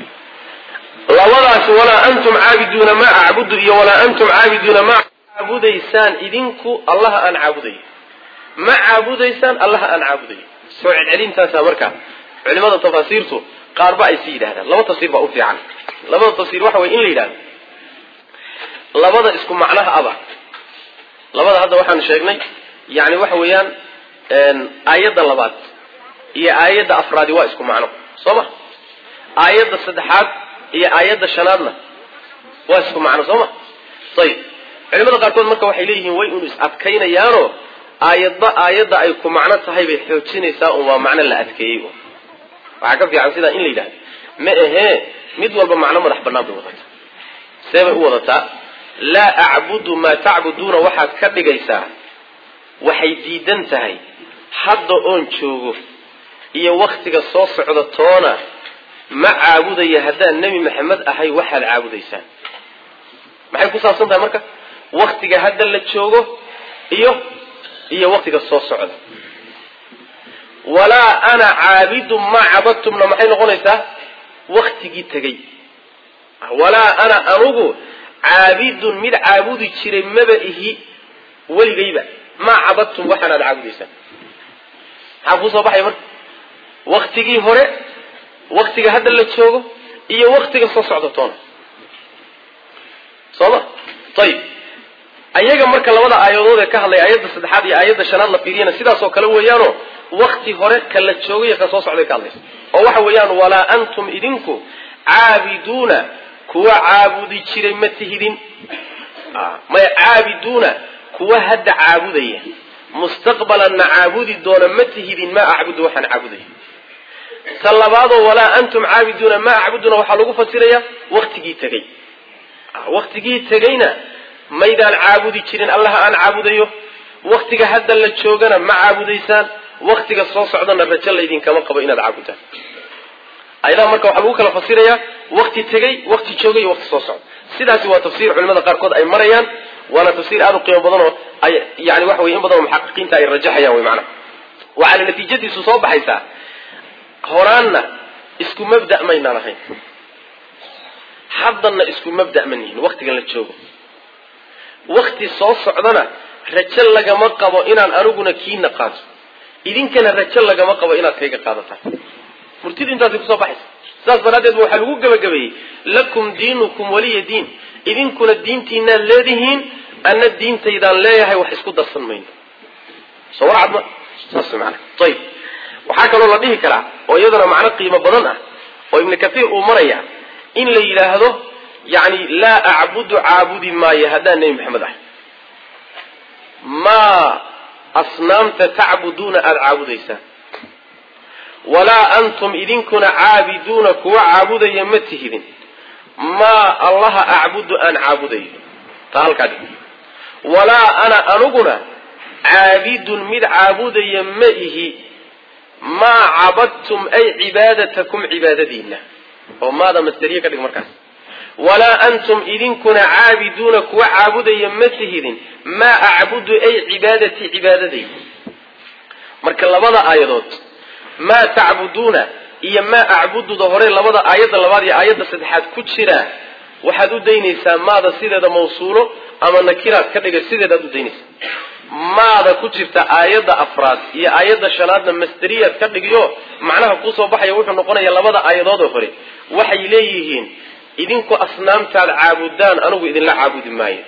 labadaas walaa antum caabiduuna maa acbudu iyo walaa antum caabiduuna maa caabudaysaan idinku allaha aan caabudayo ma caabudaysaan allaha aan caabudayo soo celcelintaasa marka culimada tafaasiirtu qaarba ay si yidhahdaan laba tafsiir baa u fiican labada tafsiir waxa weye in la yidhahdo labada isku macnaha aba labada hadda waxaan sheegnay yani waxa weeyaan aayadda labaad iyo aayadda afraadi waa isku macno soo ma aayadda saddexaad iyo aayadda shanaadna waa isku macno soo ma ayib culimada qaarkood marka waxay leeyihiin way unu is adkaynayaanoo aayadba aayadda ay ku macno tahay bay xoojinaysaa un waa macno la adkeeyey waxaa ka fiican sidaa in la yidhahdo ma ahee mid walba macno madax bannaan bay wadataa see bay u wadataa laa acbudu maa tacbuduuna waxaad ka dhigaysaa waxay diidan tahay hadda oon joogo iyo waktiga soo socda toona ma caabudaya haddaan nebi maxamed ahay waxaad caabudaysaan maxay ku saabsan tahay marka waktiga hadda la joogo iyo iyo waktiga soo socda walaa ana caabidun maa cabadtumna maxay noqonaysaa waktigii tegey walaa ana anugu caabidun mid caabudi jiray maba ihi weligayba maa cabadtum waxaan aad caabudaysaan maxaa kuu soo baxaya marka waktigii hore waktiga hadda la joogo iyo waktiga soo socda toona soo ma ayib ayaga marka labada aayadood ee ka hadlaya aayadda saddexaad iyo aayadda shanaad la fiiriyana sidaas oo kale weeyaano wakti hore ka la joogo iyo ka soo socday ka hadlaysa oo waxa weeyaan walaa antum idinku caabiduuna kuwa caabudi jiray ma tihidin maya caabiduuna kuwa hadda caabudaya mustaqbalanna caabudi doona ma tihidin maa acbudu waxaan caabudayo ta labaadoo walaa antum caabiduuna maa acbuduna waxaa lagu fasirayaa waktigii tegey waktigii tegeyna maydaan caabudi jirin allaha aan caabudayo waktiga hadda la joogana ma caabudaysaan waktiga soo socdana rajo laydinkama qabo inaad caabudaan ayadaha marka waxaa lagu kala fasirayaa wakti tegey wakti joogay iyo wakti soo socda sidaasi waa tafsiir culimada qaarkood ay marayaan waana tafsiir aada u qiimo badan oo ay yani waxa weye in badan oo muxaqiqiinta ay rajaxayaan wey macnaha waxaana natiijadiisu soo baxaysaa horaanna isku mabda maynaan ahayn haddanna isku mabda ma nihin waktigan la joogo wakti soo socdana rajo lagama qabo inaan aniguna kiina qaato idinkana rajo lagama qabo inaad kayga qaadataan murtidu intaasay kusoo baxaysa sidaas daraaddeed ba waxaa lagu gebagabeeyey lakum diinukum waliya diin idinkuna diintiinaad leedihiin anna diintaydaan leeyahay wax isku darsan mayno soo warcad ma saas maana ayib waxaa kaloo la dhihi karaa oo iyadana macno qiimo badan ah oo ibnu kathiir uu maraya in la yidhaahdo yani laa acbudu caabudi maayo haddaan nebi maxamed ahay maa asnaamta tacbuduuna aada caabudaysaan walaa antum idinkuna caabiduuna kuwa caabudaya ma tihidin maa allaha acbudu aan caabudayo taa halkaa dhig walaa ana aniguna caabidun mid caabudaya ma ihi maa cabadtum ay cibaadatakum cibaadadiina oo maada masderiye ka dhig markaas walaa antum idinkuna caabiduuna kuwa caabudaya ma tihidin maa acbudu ay cibaadatii cibaadadayda marka labada aayadood maa tacbuduuna iyo maa acbududa hore labada aayadda labaad iyo aayadda saddexaad ku jira waxaad u daynaysaa maada sideeda mawsuulo ama nakiraad ka dhiga sideedaad u daynaysaa maada ku jirta aayadda afraad iyo aayadda shanaadna masderiyaad ka dhigiyo macnaha kusoo baxaya wuxuu noqonaya labada aayadoodoo hore waxay leeyihiin idinku asnaamtaad caabudaan anigu idinla caabudi maayo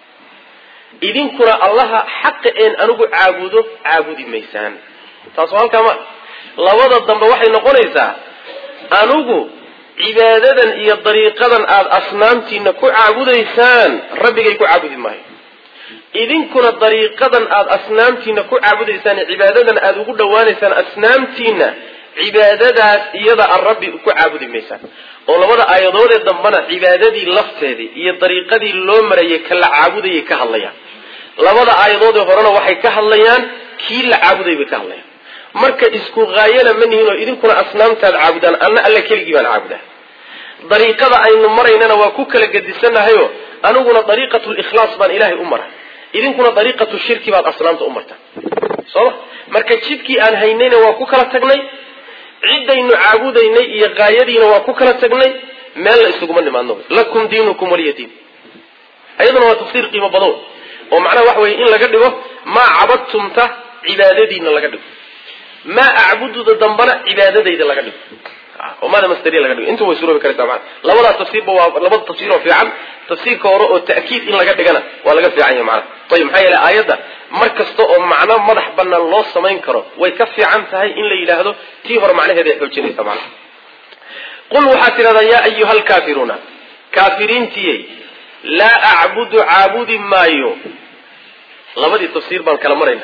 idinkuna allaha xaqa een anigu caabudo caabudi maysaan taas waa halkaa ma labada dambe waxay noqonaysaa anigu cibaadadan iyo dariiqadan aada asnaamtiina ku caabudaysaan rabbigay ku caabudi maayo idinkuna dariiqadan aada asnaamtiina ku caabudaysaan cibaadadan aada ugu dhawaanaysaan asnaamtiina cibaadadaas iyada aan rabbi ku caabudi maysaan oo labada aayadoodee dambena cibaadadii lafteedii iyo dariiqadii loo marayay ka la caabudayay ka hadlayaan labada aayadoodee horena waxay ka hadlayaan kii la caabuday bay ka hadlayaan marka isku haayana ma nihin oo idinkuna asnaamtaad caabudaan anna alla keligii baan caabudaa dariiqada aynu maraynana waa ku kala gedisanahayo aniguna dariiqatu likhlaas baan ilaahay u mara idinkuna dariiqatu shirki baad asnaamta u martaa sooma marka jidkii aan haynayna waa ku kala tagnay ciddaynu caabudaynay iyo gaayadiina waa ku kala tagnay meel la isuguma nimaadno lakum diinukum waliya diin ayaduna waa tafsiir qiimo badow oo macnaha waxa weye in laga dhigo maa cabadtumta cibaadadiina laga dhigo maa acbududa dambana cibaadadayda laga dhigo oo maada masderiya laga dhigo intu way suroobi karaysaa maana labadaa tafsiirba waa labada tafsiir oo fiican tafsiirka hore oo ta'kiid in laga dhigana waa laga fiican yahay macnaha ayib maxaa yeele aayadda mar kasta oo macno madax banaan loo samayn karo way ka fiican tahay in la yidhaahdo tii hore macnaheeda ay xoojinaysa macnaha qul waxaad tidhahdaa yaa ayuha alkaafiruuna kaafiriintiyey laa acbudu caabudi maayo labadii tafsiir baan kala marayna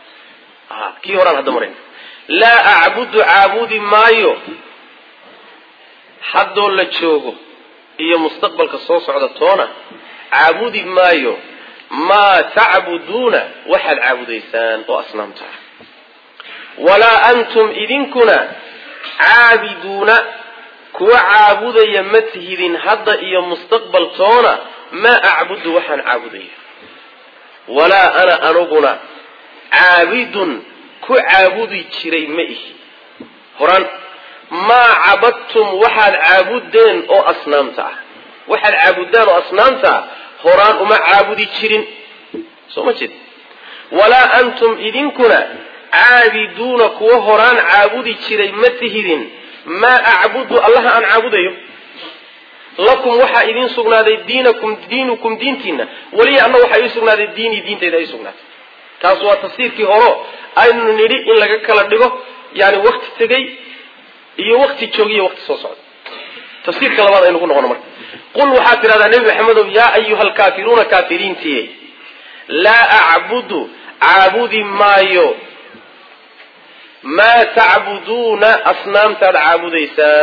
kii horaan hadda marayna laa acbudu caabudi maayo haddoo la joogo iyo mustaqbalka soo socda toona caabudi maayo maa tacbuduuna waxaad caabudaysaan oo asnaamta ah walaa antum idinkuna caabiduuna kuwa caabudaya ma tihidin hadda iyo mustaqbal toona maa acbudu waxaan caabudaya walaa ana aniguna caabidun ku caabudi jiray ma ihi horaan maa cabadtum waxaad caabudeen oo asnaamta ah waxaad caabudaan oo asnaamta ah horaan uma caabudi jirin soo ma jeed walaa antum idinkuna caabiduuna kuwa horaan caabudi jiray ma tihidin maa acbudu allaha aan caabudayo lakum waxaa idiin sugnaaday diinakum diinukum diintiina weliya anna waxaa ii sugnaaday diinii diintayda ii sugnaatay taas waa tafsiirkii horo aynu nidhi in laga kala dhigo yani wakti tegey iyo wakti joogiyo wakti soo socda tafsiirka labaad aynu ku noqono marka qul waxaad tidhahdaa nebi maxamedow yaa ayuha alkaafiruuna kaafiriintiye laa acbudu caabudi maayo maa tacbuduuna asnaamtaad caabudaysaan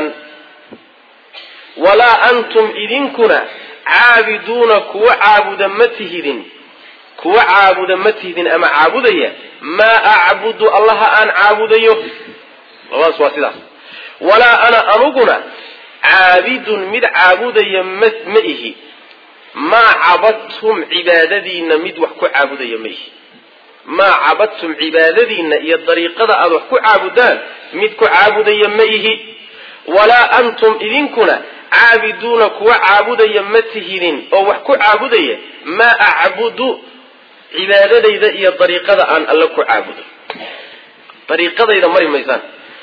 walaa antum idinkuna caabiduuna kuwa caabuda ma tihidin kuwa caabuda ma tihidin ama caabudaya maa acbudu allaha aan caabudayo labadaas waa sidaas walaa ana anuguna caabidun mid caabudaya ma ma ihi maa cabadtum cibaadadiina mid wax ku caabudaya ma ihi maa cabadtum cibaadadiina iyo dariiqada aada wax ku caabudaan mid ku caabudaya ma ihi walaa antum idinkuna caabiduuna kuwa caabudaya ma tihidin oo wax ku caabudaya maa acbudu cibaadadayda iyo dariiqada aan alla ku caabudo dariiqadayda mari maysaan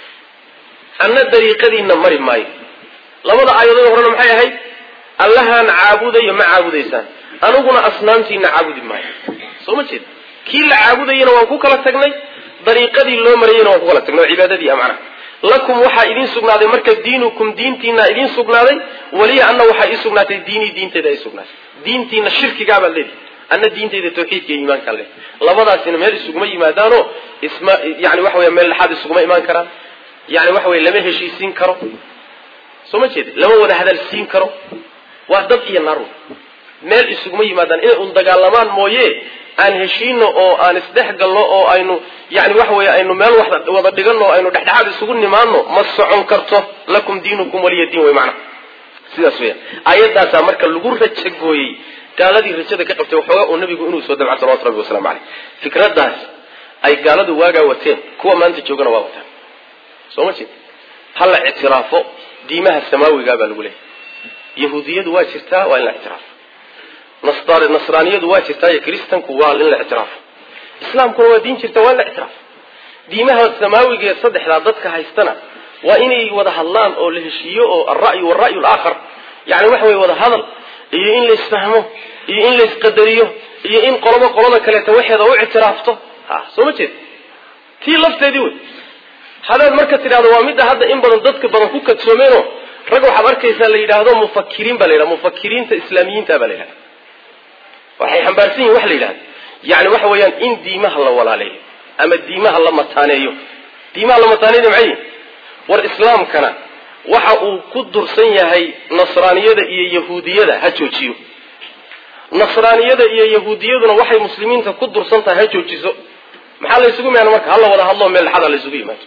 anna dariiqadiina mari maayo labada aayadood horena maxay ahayd allahaan caabudayo ma caabudaysaan aniguna asnaamtiina caabudi maayo soo ma jeeda kii la caabudayana waan ku kala tagnay dariiqadii loo marayana waan ku kala tagnay oo cibaadadii a macnaha lakum waxaa idiin sugnaaday marka diinukum diintiina idiin sugnaaday waliya anna waxaa ii sugnaatay diinii diintayda ay sugnaatay diintiina shirkigaabaad leedihi anna diintayda tawxiidka iyo iimaankaan leh labadaasina meel isuguma yimaadaanoo isma yani waxa weya meel dhexaad isuguma imaan karaan yani waxa weye lama heshiisiin karo soo ma jeeda lama wada hadal siin karo waa dad iyo naarun meel isuguma yimaadaan inay un dagaalamaan mooye aan heshiino oo aan isdhex galno oo aynu yani waxa weye aynu meel wada dhigano aynu dhexdhexaad isugu nimaano ma socon karto lakum diinukum waliya diin wey macana sidaas weya aayadaasaa marka lagu rajagooyey gaaladii rajada ka qabtay waxoogaa uu nabigu inuu soo dabca salawatu rabbi waslamu caleyh fikradaas ay gaaladu waagaa wateen kuwa maanta joogana waa wataan soo ma jeed ha la ictiraafo diimaha samaawigaa baa lagu leeyahy yahuudiyadu waa jirtaa waa in la ictiraafo nasraaniyadu waa jirtaa iyo kristanku waa in la ictiraafo islaamkuna waa diin jirta waa in la ictiraafo diimaha samaawiga ee saddexdaa dadka haystana waa inay wada hadlaan oo la heshiiyo oo alra'yu walra'yu alaakhar yani waxa weye wada hadal iyo in la isfahmo iyo in la isqadariyo iyo in qolobo qolada kaleeta waxeeda u ictiraafto ha soo ma jeed tii lafteedii wey hadaad marka tidhahdo waa midda hadda in badan dadka badan ku kadsoomeeno rag waxaad arkaysaa la yidhaahdo mufakiriin baa la yidhahda mufakiriinta islaamiyiinta baa la yidhahda waxay xambaarsan yihin waxa la yidhahda yani waxa weeyaan in diimaha la walaaleeyo ama diimaha la mataaneeyo diimaha la mataaneeyo maxay yihin war islaamkana waxa uu ku dursan yahay nasraaniyada iyo yahuudiyada ha joojiyo nasraaniyada iyo yahuudiyaduna waxay muslimiinta ku dursan tahay ha joojiso maxaa la ysugu miyaana marka hala wada hadlo meel dhexada la ysugu yimaado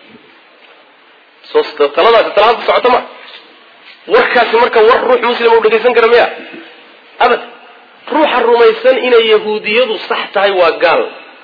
so taladaasi talaada socoto ma warkaasi marka war ruux muslim u dhegaysan kara miya abad ruuxa rumaysan inay yahuudiyadu sax tahay waa gaal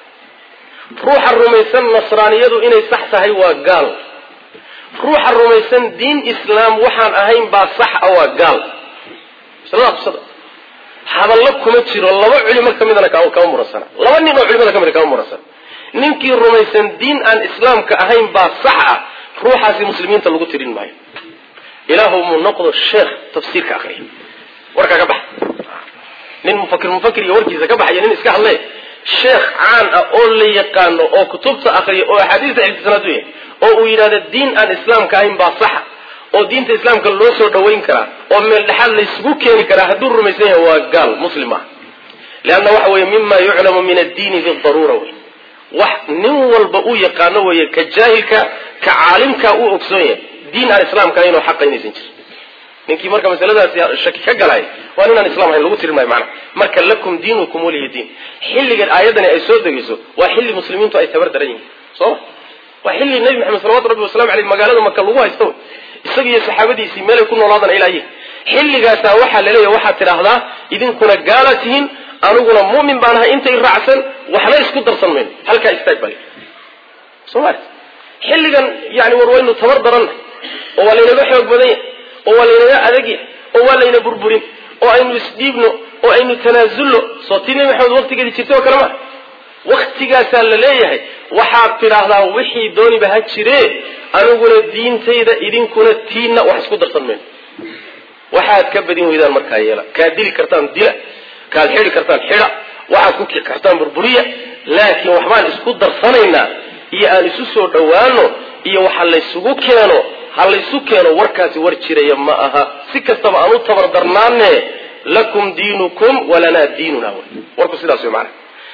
ruuxa rumaysan nasraaniyadu inay sax tahay waa gaal ruuxa rumaysan diin islaam waxaan ahayn baa sax a waa gaal maslada qisada hadallo kuma jiro laba culimo ka midana kama muransana laba nin oo culimada ka mida kama muransana ninkii rumaysan diin aan islaamka ahayn baa sax ah ruuxaasi muslimiinta lagu tirin maayo ilaahu mu noqdo sheekh tafsiirka akriya warkaa ka bax nin mufakir mufakir iyo warkiisa ka baxaya nin iska hadle sheekh caan ah oo la yaqaano oo kutubta akriya oo axaadiista xifdisanaad u yahay oo uu yidhahdo diin aan islaamka ahayn baa saxa oo diinta islaamka loo soo dhawayn karaa oo meel dhexaad laysugu keeni karaa hadduu rumaysan yahay waa gaal muslim ah leanna waxa weeye mima yuclamu min addiini bidaruura wey wax nin walba uu yaqaano weeye ka jaahilka ka caalimka uu ogsoon yahay diin aan islaamka ahayn oo xaqa inaysan jirin ninkii marka masaladaasi shaki ka galay waa ninaan islam ahayn lagu tirin maayo macana marka lakum diinukum waliya diin xilligan aayadani ay soo degayso waa xilli muslimiintu ay tabar daran yihiin sooma waa xilli nebi maxamed salawatu rabbi wasalamu aleyh magaalada maka lagu haysto isaga iyo saxaabadiisii meelay ku noolaadaan ilaa yihi xilligaasaa waxaa laleeyahay waxaad tidhaahdaa idinkuna gaala tihiin aniguna mu'min baan ahay intay raacsan waxna isku darsan mayno halkaa istaag bale soomali xilligan yani war waynu tabar darannahay oo waa laynaga xoog badan yahay oo waa laynaga adag yahay oo waa layna burburin oo aynu isdhiibno oo aynu tanaasulno soo tii nebi maxamed waqtigeedii jirtay oo kale ma waktigaasaa la leeyahay waxaad tidhaahdaa wixii dooniba ha jiree aniguna diintayda idinkuna tiinna wax isku darsan mayno waxaad ka badin weydaan markaa yeela kaad dili kartaan dila kaad xidi kartaan xida waxaad ku kici kartaan burburiya laakiin waxbaan isku darsanaynaa iyo aan isu soo dhowaano iyo waxa laysugu keeno ha laysu keeno warkaasi war jiraya ma aha si kastaba aan u tabardarnaane lakum diinukum walanaa diinuna wy warku sidaas wey maana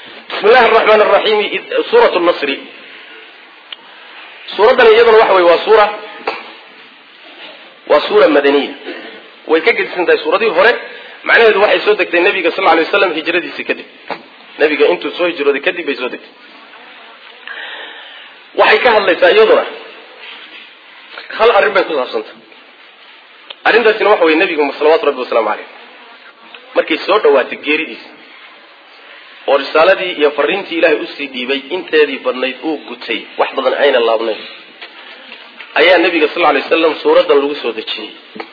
bismi llahi araxmaan araxiim suurat nasri suuraddani iyaduna waxa wey waa suura waa suura madaniya way ka gedisan tahay suuradii hore macnaheedu waxay soo degtay nabiga sal lay waslam hijradiisi kadib nabiga intuu soo hijrooday kadib bay soo degtay waxay ka hadlaysaa iyaduna hal arrin bay ku saabsanta arrintaasina waxa wey nabigu salawaatu rabbi wasalaamu caleyh markay soo dhawaatay geeridiisa oo risaaladii iyo fariintii ilaahay usii dhiibay inteedii badnayd uu gutay wax badan ayna laabnayn ayaa nabiga sal lay waslam suuraddan lagu soo dejiyey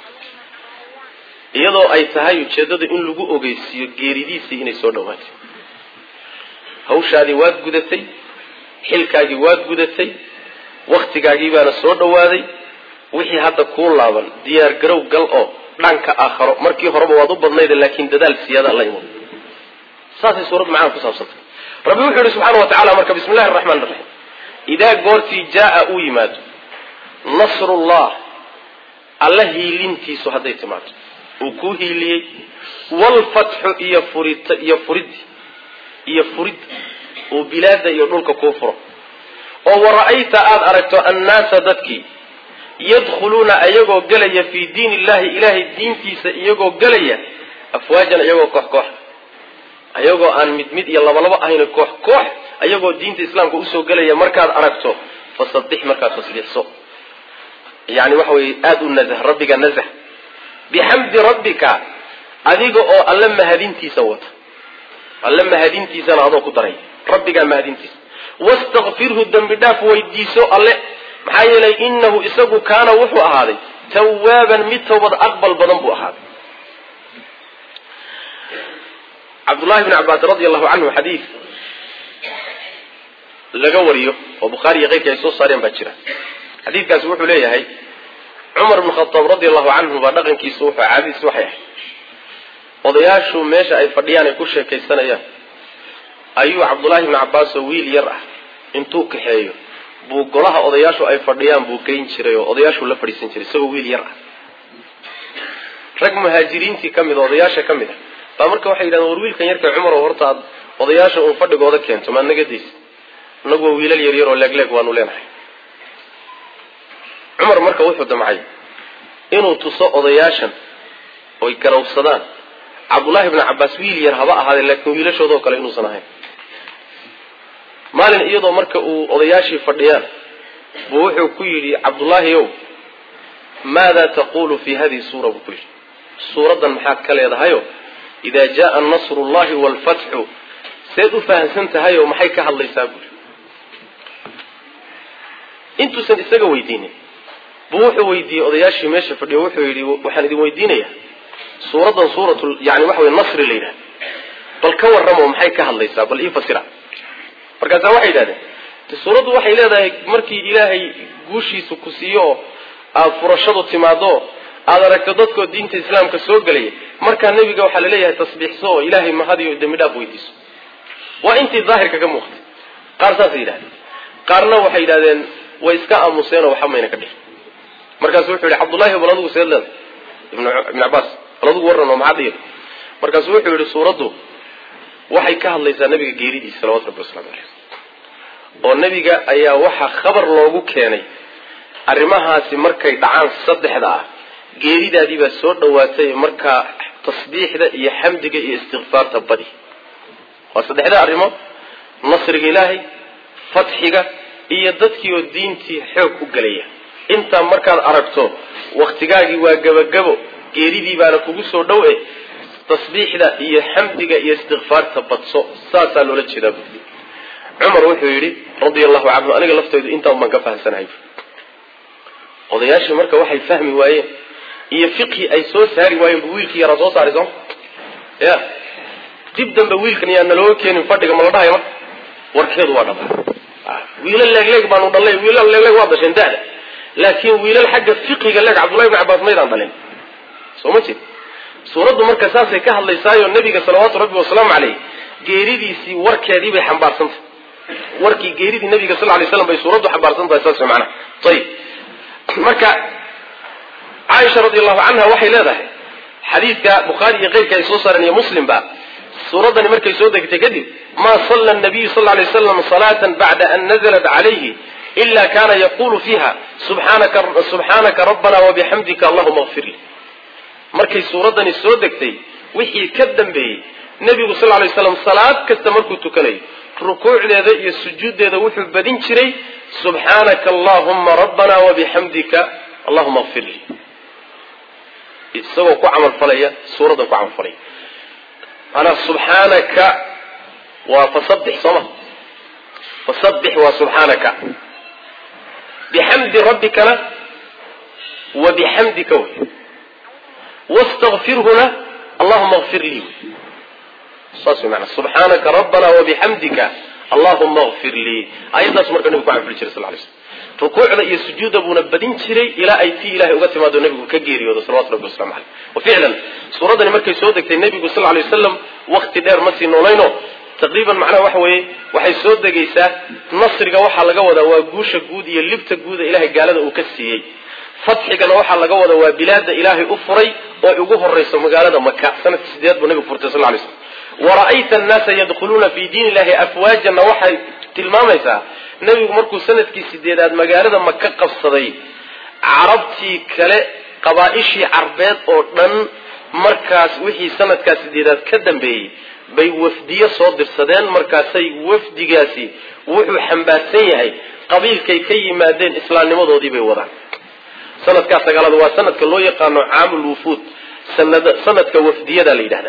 iyadoo ay tahay ujeeddada in lagu ogeysiiyo geeridiisii inay soo dhawaatay hawshaadii waad gudatay xilkaagii waad gudatay waktigaagii baana soo dhawaaday wixii hadda kuu laaban diyaar garow gal oo dhanka aakharo markii horeba waad u badnayda laakiin dadaal siyaada la imo saasay suuradda macnaha ku saabsantay rabbi wuxuu yihi subxaana wa tacala marka bismi llahi raxmaan raxiim idaa goortii jaa uu yimaado nasrullah alla hiilintiisu hadday timaado uu kuu hiiliyey waalfatxu iyo furit iyo furid iyo furid uu bilaada iyo dhulka kuu furo oo wara'ayta aada aragto annaasa dadkii yadkhuluuna ayagoo gelaya fii diin illahi ilaahay diintiisa iyagoo gelaya afwaajan iyagoo koox koox ayagoo aan mid mid iyo labalabo ahayn koox koox ayagoo diinta islaamka usoo gelaya markaad aragto fasadix markaad tasbiixso yani waxa weye aada u nazh rabbiga nazh bixamdi rabbika adiga oo alle mahadintiisa wata alle mahadintiisana adoo ku daray rabbigaa mahadintiisa wastakfirhu dembi dhaaf weydiiso alle maxaa yeelay inahu isagu kaana wuxuu ahaaday tawaaban mid tawbad aqbal badan buu ahaaday cabdullahi bni cabbaas radi allahu canhu xadiid laga wariyo oo bukhaari iyo keyrkii ay soo saareen baa jira xadiidkaasi wuxuu leeyahay cumar bn khataab radi allahu canhu baa dhaqankiisu wuxuu caadadiis waxay ahayd odayaashu meesha ay fadhiyaan ay ku sheekaysanayaan ayuu cabdullaahi bni cabbaas oo wiil yar ah intuu kaxeeyo buu golaha odayaashu ay fadhiyaan buu geyn jiray oo odayaashuu la fadhiisan jiray isagoo wiil yar ah rag muhaajiriintii ka mid a odayaasha ka mid a baa marka waxay yidhahdeen war wiilkan yarka cumar oo horta aad odayaasha uun fadhigooda keento maad naga daysa inagu waa wiilal yaryar oo leegleeg waanu leenahay cumar marka wuxuu damcay inuu tuso odayaashan oy garawsadaan cabdullaahi bni cabbaas wiil yar haba ahaadee laakiin wiilashoodao kale inuusan ahayn maalin iyadoo marka uu odayaashii fadhiyaan buu wuxuu ku yidhi cabdullaahi ow maada taqulu fi hadihi suura buu ku yidhi suuraddan maxaad ka leedahayo idaa jaaa nasru llahi waalfatxu seed u fahamsan tahay oo maxay ka hadlaysaa buuri intuusan isaga weydiinin buu wuxuu weydiiyey odayaashii meesha fadhiyo wuxuu yidhi waxaan idin weydiinayaa suuraddan suurat yani waxa wey nasri la yidhahda bal ka warramo maxay ka hadlaysaa bal ii fasira markaasaa waxay yidhahdeen suuraddu waxay leedahay markii ilaahay guushiisu ku siiyo oo aada furashadu timaado aada aragto dadkoo diinta islaamka soo gelaya markaa nebiga waxaa laleeyahay tasbiixso oo ilaahay mahadiyo dembi dhaaf weydiiso waa intii daahirka ka muuqtay qaar saasay yidhahdeen qaarna waxay yidhahdeen way iska aamuseenoo waxba mayna ka dhihin markaasu wuxuu yihi cabdullahi bal adigu seed leeda ibn cabbaas bal adigu warran oo maxaad yidhi markaasu wuxuu yihi suuraddu waxay ka hadlaysaa nabiga geeridiisa salawatu rabbi waslamu caleyh oo nebiga ayaa waxaa khabar loogu keenay arrimahaasi markay dhacaan saddexda ah geeridaadii baa soo dhawaatay markaa tasbiixda iyo xamdiga iyo istikfaarta badi waa saddexda arrimood nasriga ilaahay fatxiga iyo dadkii oo diintii xoog u gelaya intaa markaad aragto waktigaagii waa gebagabo geeridii baana kugu soo dhow e tasbiixda iyo xamdiga iyo istikfaarta badso saasaa loola jeedaa buui cumar wuxuu yidhi radia allahu canhu aniga lafteydu intaan baan ka fahamsanahay odayaashii marka waxay fahmi waayeen iyo fiqhi ay soo saari waayeen bu wiilkii yaraa soo saaray sooma ya dib dambe wiilkan yaa nalooga keenin fadhiga ma la dhahay marka warkeedu waa dhaba wiilal leegleeg baanu dhalay wiilal leegleeg waa dasheen da'da laakiin wiilal xagga fiqiga leeg cabdullahi bn cabbaas maydaan dhalin soo ma jeed suuraddu marka saasay ka hadlaysaayo nebiga salawaatu rabbi wasalaamu caleyh geeridiisii warkeedii bay xambaarsantahay warkii geeridii nabiga sal lay slam bay suuraddu xambaarsan tahay saas macnaha ayib marka caaisha radi allahu canha waxay leedahay xadiidka bukhaari iyo keyrka ay soo saareen iyo muslimba suuraddani markay soo degtay kadib maa salla nabiyu sal lay slam salaatan bacda an nazalat calayhi ila kana yaqulu fiiha subxaanaka rabbana wabixamdika allahuma kfir li markay suuraddani soo degtay wixii ka dambeeyey nebigu sal lay slam salaad kasta markuu tukanayo rukuucdeeda iyo sujuuddeeda wuxuu badin jiray subxaanaka allahuma rabbana wabixamdika allahuma kfir li isagoo ku camalfalaya suuraddan ku camalfalaya maanaa subxaanaka waa fasabix sooma fasabix waa subxaanaka bixamdi rabbikana wa bixamdika wey wastakfirhuna allahuma kfir lii wey saas wey maanaa subxaanaka rabbana wabixamdika allahuma kfir lii ayaddaas marka nebigu ku camalfali jiray sal lay slm rukuucda iyo sujuudda buuna badin jiray ilaa ay tii ilahay uga timaado nebigu ka geeriyoodo salawatu rabbi waslamu caleyh wa ficlan suuraddani markay soo degtay nebigu sal lay wasalam wakti dheer ma sii noolayno taqriiban macnaha waxa weeye waxay soo degaysaa nasriga waxaa laga wadaa waa guusha guud iyo libta guuda ilahay gaalada uu ka siiyey fatxigana waxaa laga wadaa waa bilaada ilaahay u furay oo ugu horayso magaalada maka sanadkii sideed buu nebigu furtay sal lay slam wara'ayta annaasa yadkhuluuna fi diin illahi afwaajanna waxay tilmaamaysaa nebigu markuu sanadkii sideedaad magaalada maka qabsaday carabtii kale qabaa-ishii carbeed oo dhan markaas wixii sanadkaa sideedaad ka dambeeyey bay wafdiyo soo dirsadeen markaasay wafdigaasi wuxuu xambaarsan yahay qabiilkay ka yimaadeen islaamnimadoodii bay wadaan sanadkaa sagaalaad waa sanadka loo yaqaano caamul wufuud sanadka wafdiyada la yidhahdaa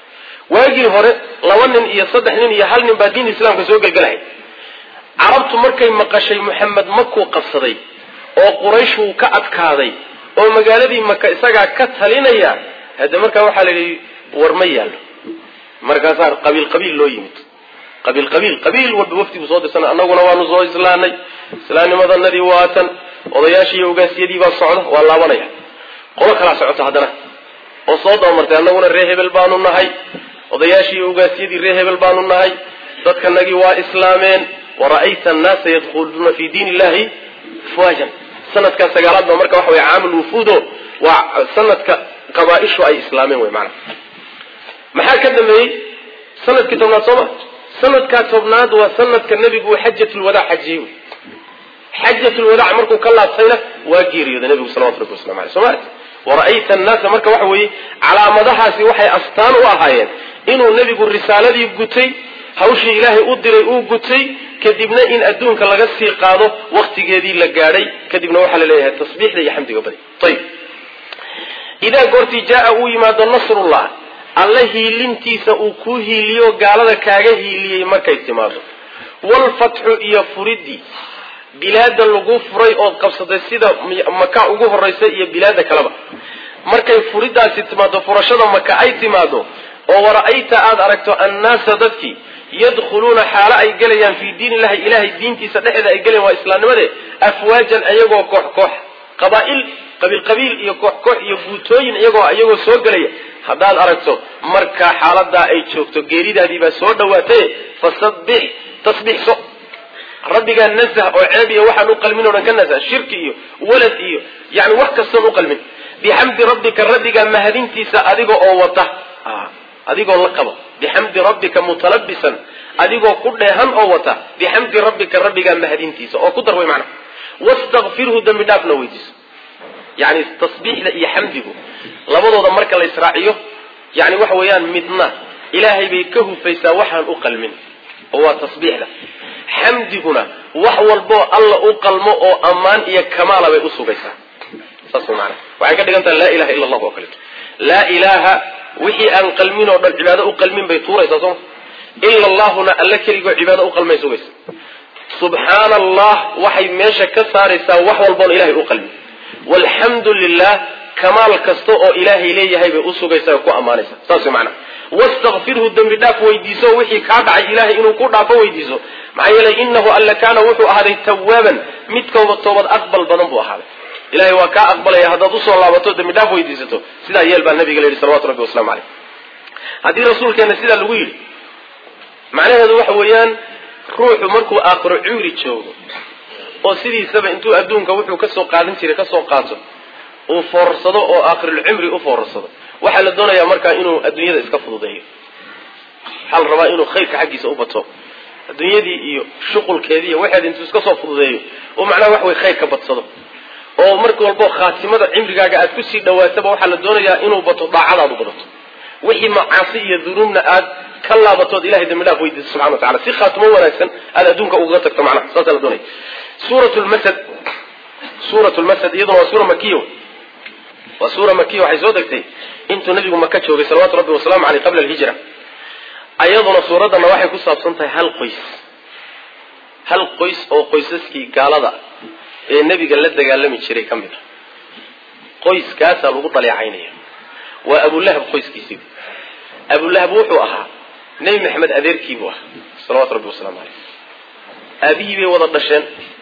waagii hore laba nin iyo saddex nin iyo hal nin baa diinta islaamka soo gelgelahay carabtu markay maqashay moxamed makuu qabsaday oo quraysh uu ka adkaaday oo magaaladii maka isagaa ka talinaya hadde markaa waxaa la yidhi war ma yaallo markaasaa qabiil qabiil loo yimid qabiil qabiil qabiil walba wafdigu soo dirsana annaguna waanu soo islaanay islaamnimadanadii waatan odayaashii iyo ogaasyadii baa socda waa laabanaya qolo kalaa socota haddana oo soo dabamartay annaguna ree hebel baanu nahay odayaashii iyo ogaasyadii ree hebel baanu nahay dadkanagii waa islaameen wara'ayta annaasa yadkhuluuna fi diin illahi afwaajan sanadkan sagaalaad baa marka waxa wey caamul wufuudo waa sanadka qabaa-ishu ay islaameen wey maana maxaa ka dambeeyey sanadkii tobnaad sooma sanadkaa tobnaad waa sanadka nebigu uu xajatulwadaac xajiyey wey xajatulwadaac markuu ka laabtayna waa geeriyooday nebigu salawatu rabbi waslamu aleyh soma wara'ayta annaasa marka waxa weeye calaamadahaasi waxay astaan u ahaayeen inuu nebigu risaaladii gutay hawshii ilaahay u diray uu gutay kadibna in adduunka laga sii qaado waktigeedii la gaadhay kadibna waxaa la leeyahay tasbiixda iyo xamdiga badi ayib idaa goortii jaa uu yimaado nasrullah alla hiilintiisa uu kuu hiiliyo gaalada kaaga hiiliyey markay timaado walfatxu iyo furidii bilaada lagu furay ood qabsatay sida maka ugu horaysa iyo bilaada kaleba markay furidaasi timaado furashada maka ay timaado oo wara'ayta aada aragto annaasa dadkii yadkhuluuna xaalo ay gelayaan fii diin illahi ilahay diintiisa dhexeeda ay gelayan waa islaamnimade afwaajan iyagoo koox koox qabaa-il qabiil qabiil iyo koox koox iyo guutooyin iyagoo iyagoo soo gelaya haddaad aragto markaa xaaladaa ay joogto geeridaadiibaa soo dhawaatay fasabbix tasbiixso rabbigaa nasah oo ceeb iyo waxaan u qalmin o dhan ka nasah shirki iyo walad iyo yani wax kastoon u qalmin bixamdi rabbika rabbigaa mahadintiisa adiga oo wata adigoo la qaba bixamdi rabbika mutalabisan adigoo ku dheehan oo wata bixamdi rabbika rabbigaa mahadintiisa oo ku dar way macna wastakfirhu dembi dhaafna weydiiso yani tasbiixda iyo xamdigu labadooda marka la israaciyo yani waxa weeyaan midna ilaahay bay ka hufaysaa waxaan u qalmin oo waa tasbiixda xamdiguna wax walboo alla u qalmo oo ammaan iyo kamaala bay usugaysaa saas maana waxay ka dhigan tahay laa ilaha illa allah oo kaleeto laa ilaaha wixii aan qalmin oo dhan cibaado u qalmin bay tuuraysaa sooma ila allahuna alla keligoo cibaado u qalmay sugaysa subxaana allah waxay meesha ka saaraysaa wax walboon ilahay u qalmin walxamdu lilah kamaal kasta oo ilaahay leeyahay bay usugaysaa oo ku ammaanaysaa saas way macana wastakfirhu dembi dhaaf weydiiso wixii kaa dhacay ilahay inuu ku dhaafo weydiiso maxaa yeelay inahu alla kaana wuxuu ahaaday tawaaban mid kooba toobad aqbal badan buu ahaaday ilahay waa kaa aqbalaya haddaad usoo laabato dembi dhaaf weydiisato sidaa yeel baa nabiga la yidhi salawatu rabbi waslamu caleyh haddii rasuulkeena sidaa lagu yidhi macnaheedu waxa weeyaan ruuxu markuu aakhiro cumri joogo oo sidiisaba intuu adduunka wuxuu kasoo qaadan jiray kasoo qaato uu foorarsado oo aakhirulcumri u foorarsado waxaa la doonayaa markaa inuu adduunyada iska fududeeyo waxaa la rabaa inuu khayrka xaggiisa u bato adduunyadii iyo shuqulkeedii iyo waxeed intuu iska soo fududeeyo oo macnaha wax way khayr ka badsado oo marka walbo khaatimada cimrigaaga aad kusii dhawaataba waxaa la doonayaa inuu bato daacadaad u badato wixii macaasi iyo dunuubna aad ka laabatood ilahay dambi dhaaf weydiiso subxana wa tacala si khaatimo wanaagsan aad adduunka ugaga tagto macnaha saasaa la doonaya suurat lmasad suurat lmasad iyaduna waa suura makiya waa suura makiya waxay soo degtay intuu nabigu maka joogay salawatu rabbi wasalaamu aleyh qabla alhijra ayaduna suuraddana waxay ku saabsan tahay hal qoys hal qoys oo qoysaskii gaalada ee nebiga la dagaalami jiray ka mid a qoyskaasaa lagu dhaleecaynaya waa abulahab qoyskiisii abulahab wuxuu ahaa nebi maxamed adeerkiibuu ahaa salawatu rabbi wasalaamu caleyh aabihii bay wada dhasheen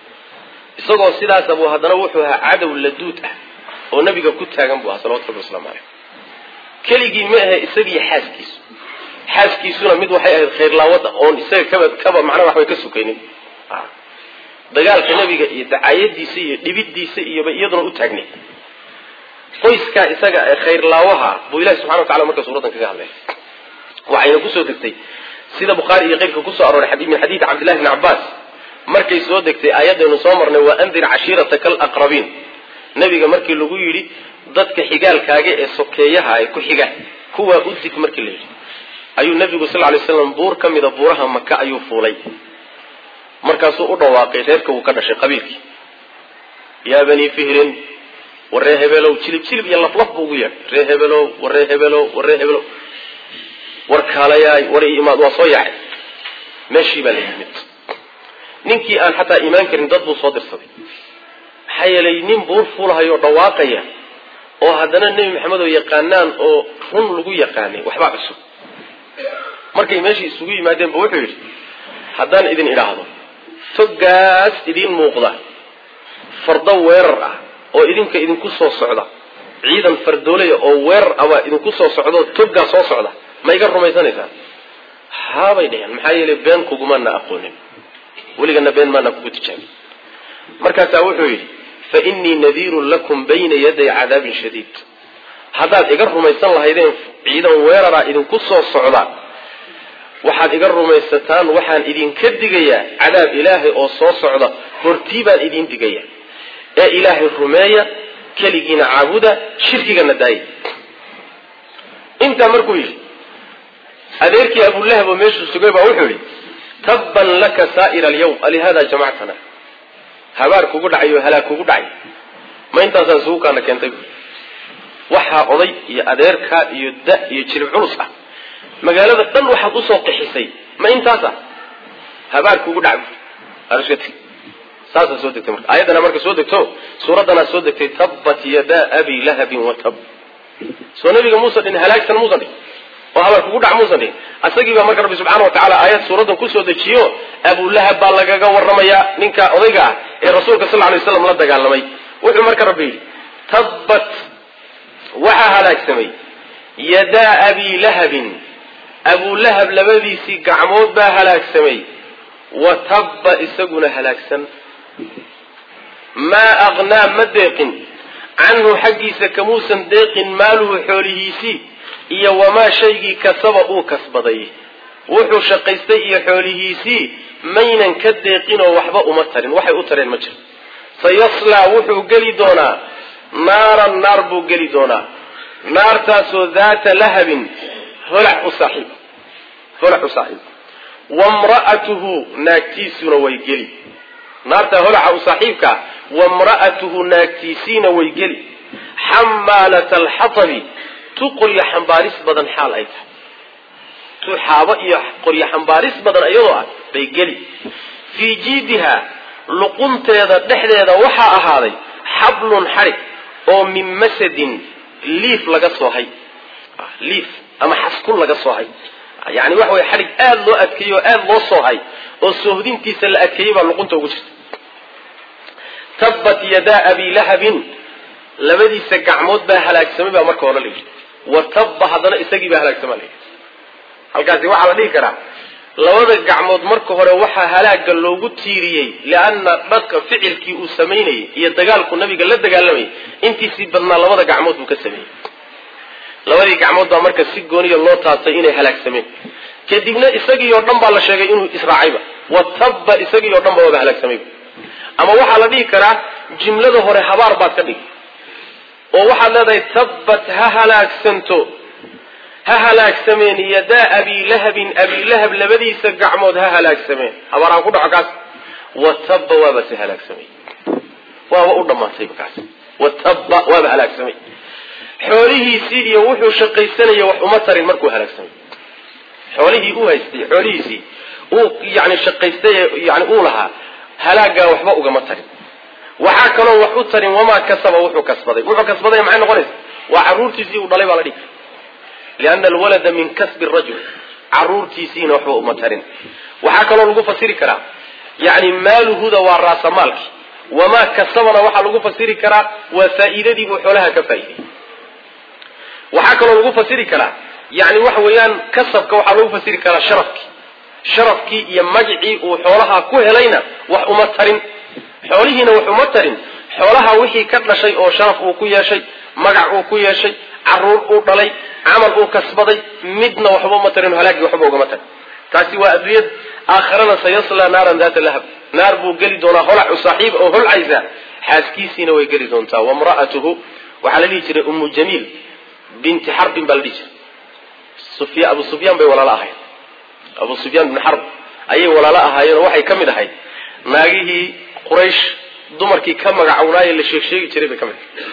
isagoo sidaasa buu haddana wuxuu ahaa cadow laduud ah oo nabiga ku taagan buu ahaa salawatu rabbi waslamu caleyh keligii ma ahe isagiiyo xaaskiisu xaaskiisuna mid waxay ahayd khayrlaawada oon isaga kaba kaba macnaha waxbay ka sukaynin dagaalka nebiga iyo dacaayadiisa iyo dhibidiisa iyoba iyaduna u taagnay qoyskaa isaga ee khayrlaawaha buu ilahi subxana wa tacala marka suuraddan kaga hadlay waxayna kusoo degtay sida bukhaari iyo keyrka kusoo arooray min xadiidi cabdillahi bni cabbaas markay soo degtay aayadaynu soo marnay waa andir cashiirataka alaqrabiin nebiga markii lagu yidhi dadka xigaalkaaga ee sokeeyaha ay ku xiga kuwaa u dig markii la yidhi ayuu nebigu sal lay slam buur ka mida buuraha maka ayuu fuulay markaasuu u dhawaaqay reerka wuu ka dhashay qabiilkii yaa banii fihrin war ree hebelow jilib jilib iyo laflaf buu ugu yeedhay ree hebelow war ree hebelow war ree hebelow war kaalayaay war i imaad waa soo yaacay meeshii baa la yimid ninkii aan xataa imaan karin dad buu soo dirsaday maxaa yeelay nin buur fuulahayoo dhawaaqaya oo haddana nebi maxamed oo yaqaanaan oo run lagu yaqaanay waxbaa cusub markay meeshii isugu yimaadeen ba wuxuu yidhi haddaan idin idhaahdo toggaas idiin muuqda fardo weerar ah oo idinka idinku soo socda ciidan fardoolaya oo weerar abaa idinku soo socda oo toggaa soo socda ma iga rumaysanaysaan haabay dheheen maxaa yeelay been kugumaana aqoonin weligana been maana kugu tijaabin markaasaa wuxuu yidhi fa innii nadiirun lakum bayna yaday cadaabin shadiid haddaad iga rumaysan lahaydeen ciidan weeraraa idinku soo socda waxaad iga rumaysataan waxaan idinka digayaa cadaab ilaahay oo soo socda hortii baan idin digaya ee ilaahay rumeeya keligiina caabuda shirkigana daaya intaa markuu yidhi adeerkii abulahab oo meeshuu sugay baa wuxuu yidhi tabban laka saa'ira alyawm alihada jamactana habaar kugu dhacay oo halaag kugu dhacay ma intaasaan isugu kaana keentay waxaa oday iyo adeerkaa iyo da iyo jirib culus ah magaalada dhan waxaad usoo qixisay ma intaasa habaar kugu dhacay saasaa soo degtay marka aayaddana marka soo degto suuraddanaa soo degtay tabbat yadaa abi lahabin wa tab soo nabiga muusan dhihin halaagsan muusan dhihin oo habaar kugu dhac muusan dhihin asagii baa marka rabbi subxana wa tacala aayad suuraddan kusoo dejiyo abulahab baa lagaga warramayaa ninka odayga ah ee rasuulka sal lay slam la dagaalamay wuxuu marka rabbi yidhi tabbat waxaa halaagsamay yadaa abi lahabin abulahab labadiisii gacmood baa halaagsamay wa tabba isaguna halaagsan maa aqnaa ma deeqin canhu xaggiisa kamuusan deeqin maaluhu xoolihiisii iyo wamaa shaygii kasaba uu kasbaday wuxuu shaqaystay iyo xoolihiisii maynan ka deeqinoo waxba uma tarin waxay u tareen ma jiro sayaslaa wuxuu geli doonaa naaran naar buu geli doonaa naartaasoo daata lahabin holac u saaxiib holac u saaxiib wamra'atuhu naagtiisuna way geli naartaa holaca u saaxiibkaa wamra'atuhu naagtiisiina way geli xamaalata alxatabi tu qoryo xambaaris badan xaal ay tahay tu xaabo iyo qoryo xambaaris badan iyadoo ah bay geli fii jiidiha luqunteeda dhexdeeda waxaa ahaaday xablun xadhig oo min masadin liif laga soohay liif ama xaskun laga soohay yani waxa way xadhig aada loo adkeeyey oo aada loo soohay oo soohdintiisa la adkeeyey baa luqunta ugu jirta tabbat yadaa abi lahabin labadiisa gacmood baa halaagsamay baa marka hore la yidhi wa tabba haddana isagii baa halaagsamaa la yidhi halkaasi waxaa la dhihi karaa labada gacmood marka hore waxaa halaaga loogu tiiriyey lianna dharka ficilkii uu samaynayay iyo dagaalku nabiga la dagaalamayay intiisii badnaa labada gacmood buu ka sameeyey labadii gacmood baa marka si gooniya loo taasay inay halaagsameen kadibna isagii oo dhan baa la sheegay inuu israacayba watabba isagii oo dhan ba waaba halaagsamayba ama waxaa la dhihi karaa jimlada hore habaar baad ka dhigi oo waxaad leedahay tabbat ha halaagsanto ha halaagsameen yadaa abilahabin abilahab labadiisa gacmood ha halaagsameen habaaraan ku dhaco kaas watabba waaba se halaagsamay waaba u dhammaatayba kaas watabba waaba halaagsamay xoolihiisii iyo wuxuu shaqaysanaya wax uma tarin markuu halaagsamay xoolihii uu haystay xoolihiisii uu yani shaqaystay yani uu lahaa halaagaa waxba ugama tarin waxaa kaloo wax u tarin wamaa kasaba wuxuu kasbaday wuxuu kasbaday maxay noqonaysa waa caruurtiisii uu dhalay baa la dhihi liana alwalada min kasbi rajul caruurtiisiina waxba uma tarin waxaa kaloo lagu fasiri karaa yani maaluhuda waa raasamaalki wamaa kasabana waxaa lagu fasiri karaa waa faa'iidadii buu xoolaha ka faa'iiday waxaa kaloo lagu fasiri karaa yani waxa weeyaan kasabka waxaa lagu fasiri karaa sharafkii sharafkii iyo magicii uu xoolaha ku helayna wax uma tarin xoolihiina wax uma tarin xoolaha wixii ka dhashay oo sharaf uu ku yeeshay magac uu ku yeeshay caruur uu dhalay camal uu kasbaday midna waxba uma tarin halaagii waxba ugama tarin taasi waa adduunyad aakharana sayasla naaran daata lahab naar buu geli doonaa holacu saaxiib oo holcaysa xaaskiisiina way geli doontaa wamra'atuhu waxaa la dhihi jiray ummu jamiil binti xarbin baa la dhihi jiray abu sufyaan bay walaalo ahayd abu sufyaan bin xarb ayay walaalo ahaayeen oo waxay ka mid ahayd naagihii quraysh dumarkii ka magacownaaye la sheeg sheegi jiray bay ka mid ahayd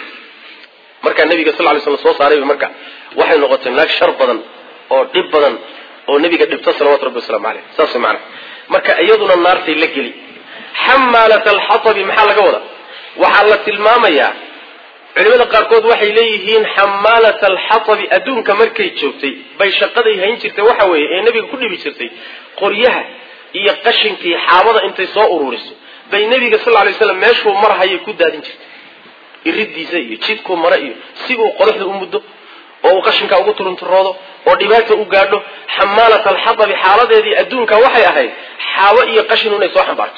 markaa nabiga sal ly slam soo saarayba marka waxay noqotay naag shar badan oo dhib badan oo nabiga dhibto salawatu rabbi waslamu caleyh saas maana marka iyaduna naartay la geli xamaalat alxatabi maxaa laga wadaa waxaa la tilmaamayaa culimada qaarkood waxay leeyihiin xamaalat alxatabi adduunka markay joogtay bay shaqaday hayn jirtay waxa weeye ee nebiga ku dhibi jirtay qoryaha iyo qashinkii xaabada intay soo ururiso bay nebiga sal lay slam meeshuu marhayay ku daadin jirtay iridiisa iyo jidkuu mare iyo si uu qodaxda u muddo oo uu qashinkaa ugu turunturoodo oo dhibaata u gaadho xamaalat alxatabi xaaladeedii adduunka waxay ahayd xaabo iyo qashin inay soo xambaarto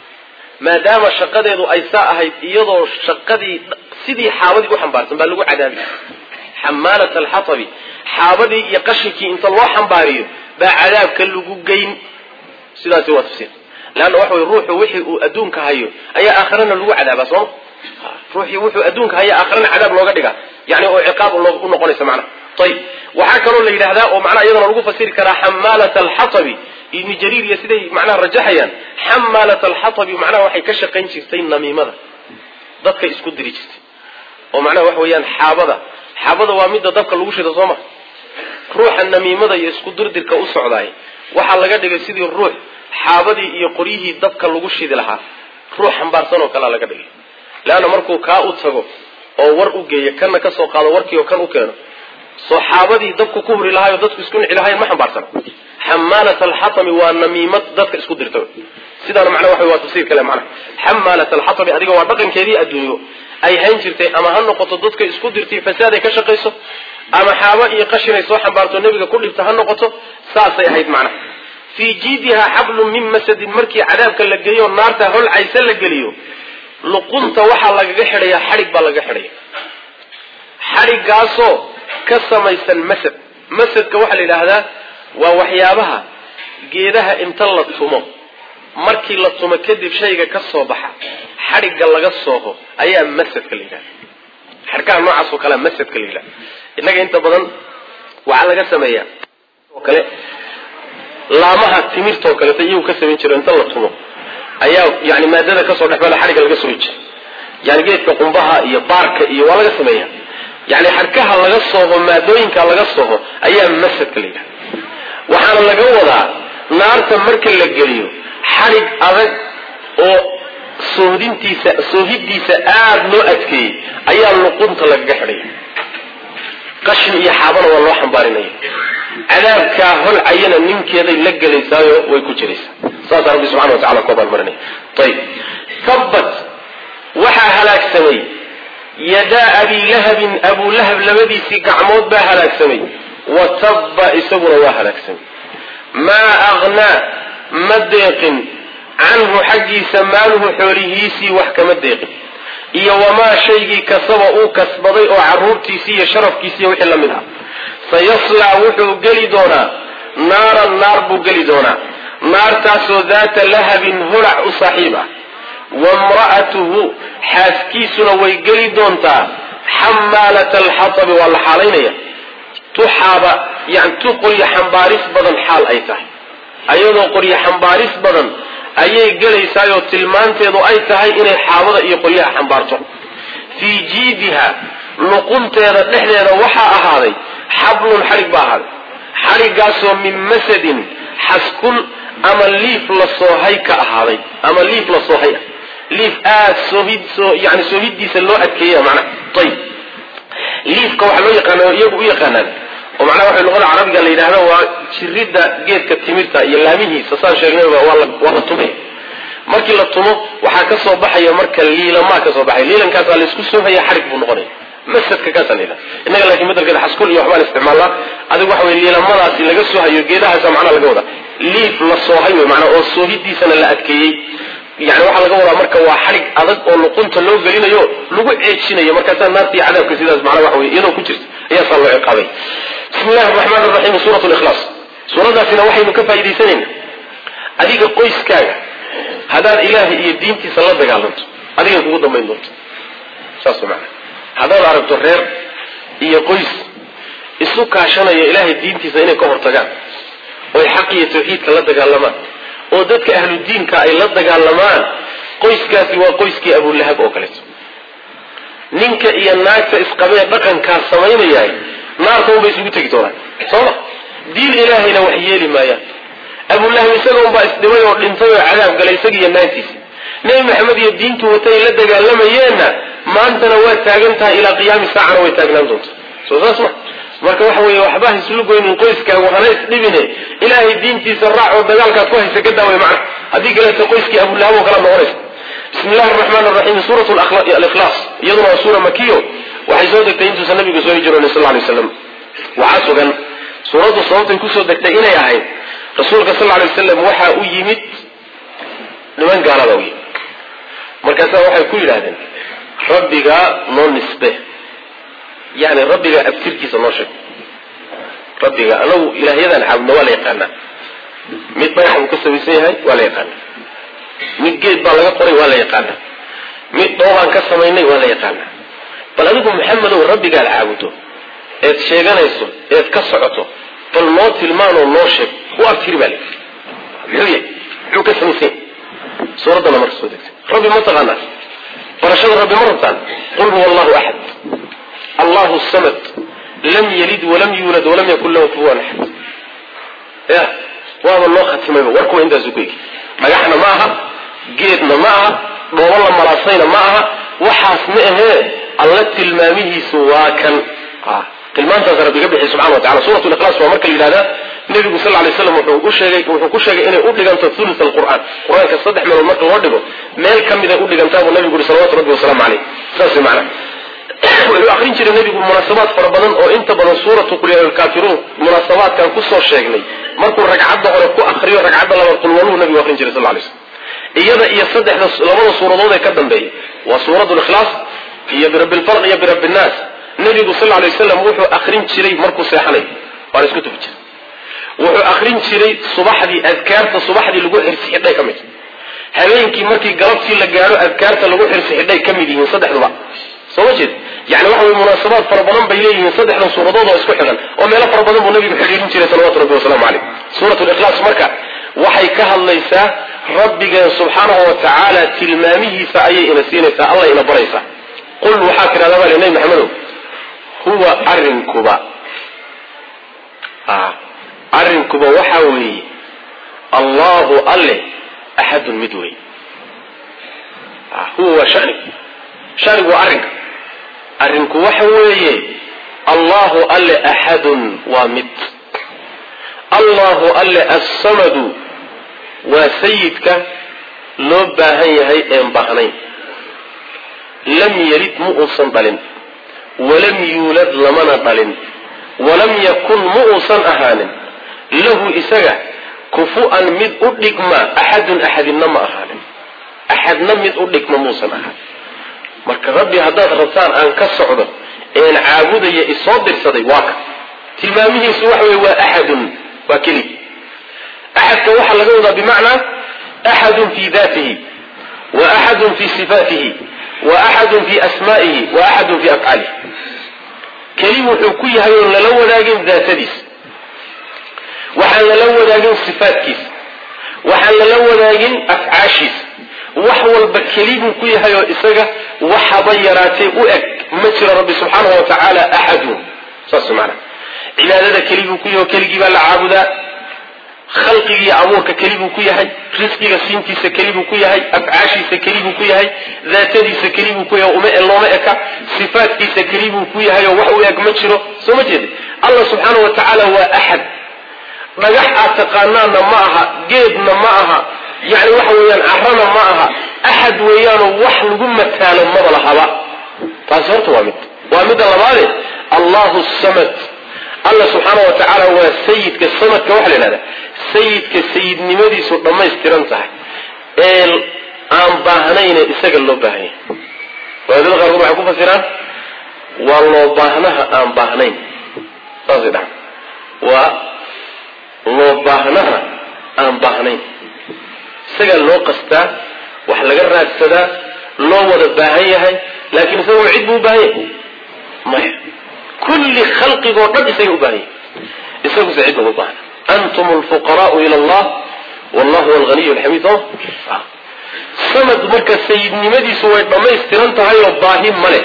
maadaama shaqadeedu ay saa ahayd iyadoo shaqadii sidii xaabadii u xambaarsan baa lagu cadaabi xamaalat alxatabi xaabadii iyo qashinkii inta loo xambaariyo baa cadaabka lagu geyn sidaasi waa tafsiir leanna waxa wey ruuxu wixii uu adduunka hayo ayaa aakhirana lagu cadaabaa sooma ruuxii wuxuu adduunka haya aakhirana cadaab looga dhigaa yani oo ciqaab u noqonaysa macnaha ayib waxaa kaloo la yidhahdaa oo macnaha iyadana lagu fasiri karaa xamaalat alxatabi ibni jariir iyo siday macnaha rajaxayaan xamaalat alxatabi macnaha waxay ka shaqayn jirtay namiimada dadka isku diri jirtay oo macnaha waxa weeyaan xaabada xaabada waa midda dabka lagu shida soo ma ruuxa namiimada iyo isku dirdirka u socdaay waxaa laga dhigay sidii ruux xaabadii iyo qoryihii dabka lagu shidi lahaa ruux xambaarsan oo kalea laga dhigay leanna markuu kaa u tago oo war u geeyo kanna ka soo qaado warkii oo kan u keeno soo xaabadii dabku ku huri lahaayoo dadku isku nici lahayen ma xambaarsana xamaalat alxatami waa namiimad dadka isku dirta sidaana macnaa waxa waa tafsiir kale macnaha xamaalat alxatami adiga waa dhaqankeedii adduunyo ay hayn jirtay ama ha noqoto dadka isku dirtay fasaad ay ka shaqayso ama xaabo iyo qashin ay soo xambaarto nebiga ku dhibta ha noqoto saasay ahayd macnaha fii jiidihaa xablun min masadin markii cadaabka la geeyo naarta holcaysa la geliyo luqunta waxaa lagaga xidhayaa xadhig baa lagaga xidhaya xadhiggaasoo ka samaysan masad masadka waxaa la yidhaahdaa waa waxyaabaha geedaha inta la tumo markii la tumo kadib shayga ka soo baxa xadhigga laga sooho ayaa masadka la yidhahda xadhkaha noocaas oo kalea masadka la yidhahda innaga inta badan waxaa laga sameeyaa oo kale laamaha timirtaoo kaleeto iyagu ka samayn jiro inta la tumo ayaa yani maadada kasoo dhexmala xadhigga laga soohi jira yani geedka qumbaha iyo baarka iyo waa laga sameeya yani xadhkaha laga sooho maadooyinka laga sooho ayaa masadka la yidhahda waxaana laga wadaa naarta marka la geliyo xadhig adag oo soohdintiisa soohidiisa aada loo adkeeyey ayaa luqunta lagaga xidhaya qashin iyo xaabana waa loo xambaarinaya cadaabkaa holcayana ninkeeday la gelaysaayo way ku jiraysaa saasaa rabbi subxana wa tacala ku abaalmarinaya ayib tabbat waxaa halaagsamay yadaa abii lahabin abuu lahab labadiisii gacmood baa halaagsamay wa tabba isaguna waa halaagsamay maa aghnaa ma deeqin canhu xaggiisa maaluhu xoolihiisii wax kama deeqin iyo wamaa shaygii kasaba uu kasbaday oo caruurtiisii iyo sharafkiisiiyo wixii la mid ah sayaslaa wuxuu geli doonaa naaran naar buu geli doonaa naartaasoo daata lahabin holac u saaxiib ah wamra'atuhu xaaskiisuna way geli doontaa xamaalata alxatabi waa la xaalaynaya tuxaaba yani tu qoryo xambaaris badan xaal ay tahay ayadoo qoryo xambaaris badan ayay gelaysaayoo tilmaanteedu ay tahay inay xaabada iyo qoryaha xambaarto fii jiidiha luqunteeda dhexdeeda waxaa ahaaday xablun xadhig baa ahaaday xadhiggaasoo min masadin xaskun ama liif la soohay ka ahaaday ama liif la soohay ah liif aad soohid soo yani soohidiisa loo adkeeya macnaha ayib liifka waxaa loo yaqaana iyagu u yaqaanaan oo macnaha waxay luqada carabiga la yidhahda waa jiridda geedka timirta iyo laamihiisa saan sheegnayba waa la waa la tumay markii la tumo waxaa ka soo baxaya marka liilamaa ka soo baxaya liilankaasaa laysku soohaya xadhig buu noqonaya masadka kaasaa la yidhahda innaga laakiin bedelkeeda xaskul iyo waxbaan isticmaalnaa adigu waxa weye liilamadaasi laga soohayo geedahaasa macnaha laga wadaa liif la soohay wey macnaa oo soohidiisana la adkeeyey yani waxaa laga wadaa marka waa xadhig adag oo luqunta loo gelinayo lagu ceejinayo markaasaa naarta iyo cadaabka sidaas macnaa waxa wey iyadoo ku jirta ayaasaa loo ciqaabay bismi illahi araxmaan araxiim suurat likhlaas suuradaasina waxaynu ka faa'iidaysanayna adiga qoyskaaga haddaad ilaahay iyo diintiisa la dagaalanto adigay kugu dambayn doonto saas macana haddaad aragto reer iyo qoys isu kaashanaya ilaahay diintiisa inay ka hortagaan oy xaq iyo tawxiidka la dagaalamaan oo dadka ahlu diinka ay la dagaalamaan qoyskaasi waa qoyskii abulahab oo kaleeto ninka iyo naagta isqabee dhaqankaas samaynayahay naarta unbay isugu tegi doonaan sooma diin ilaahayna wax yeeli maayaan abulahab isaga unbaa isdhimay oo dhintay oo cadaab galay isaga iyo naagtiisa nebi maxamed iyo diintu watay la dagaalamayeenna maantana waa taagan tahay ilaa qiyaami saacana way taagnaan doonta soo saas ma marka waxa weeye waxba ha islu goynin qoyskaagu hana isdhibine ilaahay diintiisa raac oo dagaalkaad ku haysa ka daaway macna haddii kaleeto qoyskii abulahab oo kala noqonaysa bismi illahi araxmaan araxiim suurat alikhlaas iyaduna waa suura makiyo waxay soo degtay intuusan nabiga soo hijroonin sal lay waslam waxaa sugan suuraddu sababtay kusoo degtay inay ahayd rasuulka sal lay wasalam waxaa u yimid niman gaalada u yimid markaasaa waxay ku yidhahdeen rabbigaa noo nisbe yani rabbigaa abtirkiisa noo sheeg rabbiga anagu ilaahyadan caabudna waa la yaqaanaa mid dhagax buu ka samaysan yahay waa la yaqaanaa mid geed baa laga qoray waa la yaqaanaa mid dhoobaan ka samaynay waa la yaqaanaa bal adigu maxamedow rabbigaad caabudo eed sheeganayso eed ka socoto bal noo tilmaanoo noo sheeg u abtiri baa layii muxuu yahay muxuu ka samaysan yahay suuraddana marka soo degtay rabbi ma taqaanaa barashada rabbi ma rabtaan qul huwa allahu axad allahu samad lam yalid walam yuulad walam yakun lahu kufuwan axad ya waaba loo khatimayba warkuwa intaasu ku egi dhagaxna ma aha geedna ma aha dhoobo la malaasayna ma aha waxaas ma ahee alla tilmaamihiisu waa kan tilmaantaas rabbi ka bixi subxana wa tacala suurat likhlaas waa marka la yidhahdaa nebigu sal lay slam wuxuu u sheegay wuxuu ku sheegay inay u dhiganto thuluth alqur'aan qur-aanka saddex meelood marka loo dhigo meel ka mida u dhigantaa buu nabigu yuri salawatu rabbi wasalaamu caleyh saas way macana wuxuu akrin jiray nebigu munaasabaad fara badan oo inta badan suuratu qul yaa lkaafiruun munaasabaadkan kusoo sheegnay markuu ragcadda hore ku akriyo ragcadda labaad qulwaluhu nabigu akrin jiray sal lay slam iyada iyo saddexda labada suuradood ee ka dambeeya waa suuratu likhlaas iyo birabbi lfalq iyo birabbi nnaas nebigu sal lay waslam wuxuu akrin jiray markuu seexanayo waana isku tufi jiray wuxuu akrin jiray subaxdii adkaarta subaxdii lagu xirsi xidhay ka mid habeenkii markii galabtii la gaadho adkaarta lagu xirsi xidhay ka mid yihiin saddexduba soo ma jeed yani waxa wey munaasabaad fara badan bay leeyihiin saddexdan suuradood oo isku xigan oo meelo fara badan buu nabigu xidhiirin jiray salawatu rabbi wasalaamu caleyh suurat likhlaas marka waxay ka hadlaysaa rabbigeen subxaanahu wa tacaala tilmaamihiisa ayay ina siinaysaa alla ina baraysaa qul waxaa tidhahdaa baa li nabi maxamedow huwa arrinkuba arrinkuba waxaa weeye allahu alle axadun mid wey huwa waa shanigu shanigu waa arrinka arrinku waxa weeye allahu alle axadun waa mid allahu alle assamadu waa sayidka loo baahan yahay een baahnayn lam yelid ma uusan dhalin walam yuulad lamana dhalin walam yakun ma uusan ahaanin lahu isaga kufu-an mid u dhigma axadun axadinna ma ahaanin axadna mid u dhigma muusan ahaanin marka rabbi haddaad rabtaan aan ka socdo een caabudaya isoo dirsaday waa ka tilmaamihiisu waxa wey waa axadun waa keligi axadka waxaa laga wadaa bimacnaa axadun fi datihi wa axadun fi sifaatihi wa axadun fi asma'ihi wa axadun fi afcaalihi keli wuxuu ku yahay oon lala wadaagin daatadiis waxaan lala wadaagin sifaatkiisa waxaan lala wadaagin afcaashiisa wax walba keli buu ku yahay oo isaga waxaba yaraatee u eg ma jiro rabbi subxaanahu wa tacaala axadun saas maana cibaadada keli buu ku yahay oo keligii baa la caabudaa khalqigiiyo abuurka keli buu ku yahay risqiga siintiisa keli buu ku yahay afcaashiisa keli buu ku yahay daatadiisa keli buu ku yahay uma looma eka sifaatkiisa keli buu ku yahay oo wax u eg ma jiro soo ma jeeda allah subxaanahu wa tacaala waa axad dhagax aad taqaanaanna ma aha geedna ma aha yani waxa weeyaan carana ma aha axad weeyaanoo wax lagu mataalo maba lahaba taasi horta waa mid waa midda labaade allahu samad alla subxaana wa tacaala waa sayidka samadka waxa la yidhahda sayidka sayidnimadiisu dhammaystiran tahay ee aan baahnayne isaga loo baahanya wadaadada qaarkood waxay ku fasiraan waa loo baahnaha aan baahnayn saasay dhahan waa loo baahnaha aan baahnayn isagaa loo qastaa wax laga raadsadaa loo wada baahan yahay laakiin isagoo cid buu u baahan yahay maya kulli khalqigoo dhan isaga u baahan yahay isaguse cid uma baahna antum alfuqaraau ila allah wallahu huwa alghaniy alxamiid o samad marka sayidnimadiisu way dhammaystiran tahay oo baahi ma leh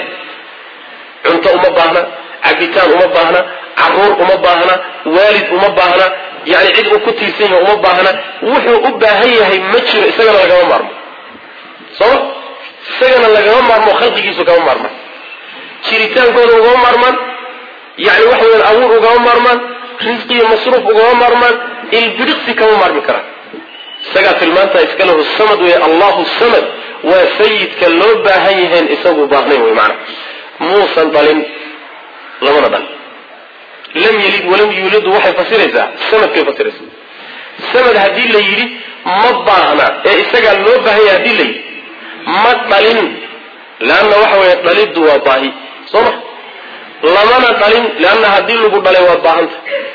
cunto uma baahna cabitaan uma baahna caruur uma baahna waalid uma baahna yani cid uu ku tiirsan yahay uma baahna wuxuu u baahan yahay ma jiro isagana lagama maarmo sooma isagana lagama maarmo khalqigiisu kama maarmaan jiritaankooda ugama maarmaan yani waxa weyan abuur ugama maarmaan risqi iyo masruuf ugama maarmaan ilbiriqsi kama maarmi karaan isagaa tilmaantaa iska lahu samad wey allahu samad waa sayidka loo baahan yahayn isagu baahnayn wey maana muusan dhalin lamana dhalin lam yalid walam yuuladu waxay fasiraysaa samadkay fasiraysaa samad haddii la yidhi ma baahna ee isagaa loo baahan yahay hadii la yidhi ma dhalin leanna waxa weeye dhaliddu waa baahi soo ma lamana dhalin leanna haddii lagu dhalay waad baahanta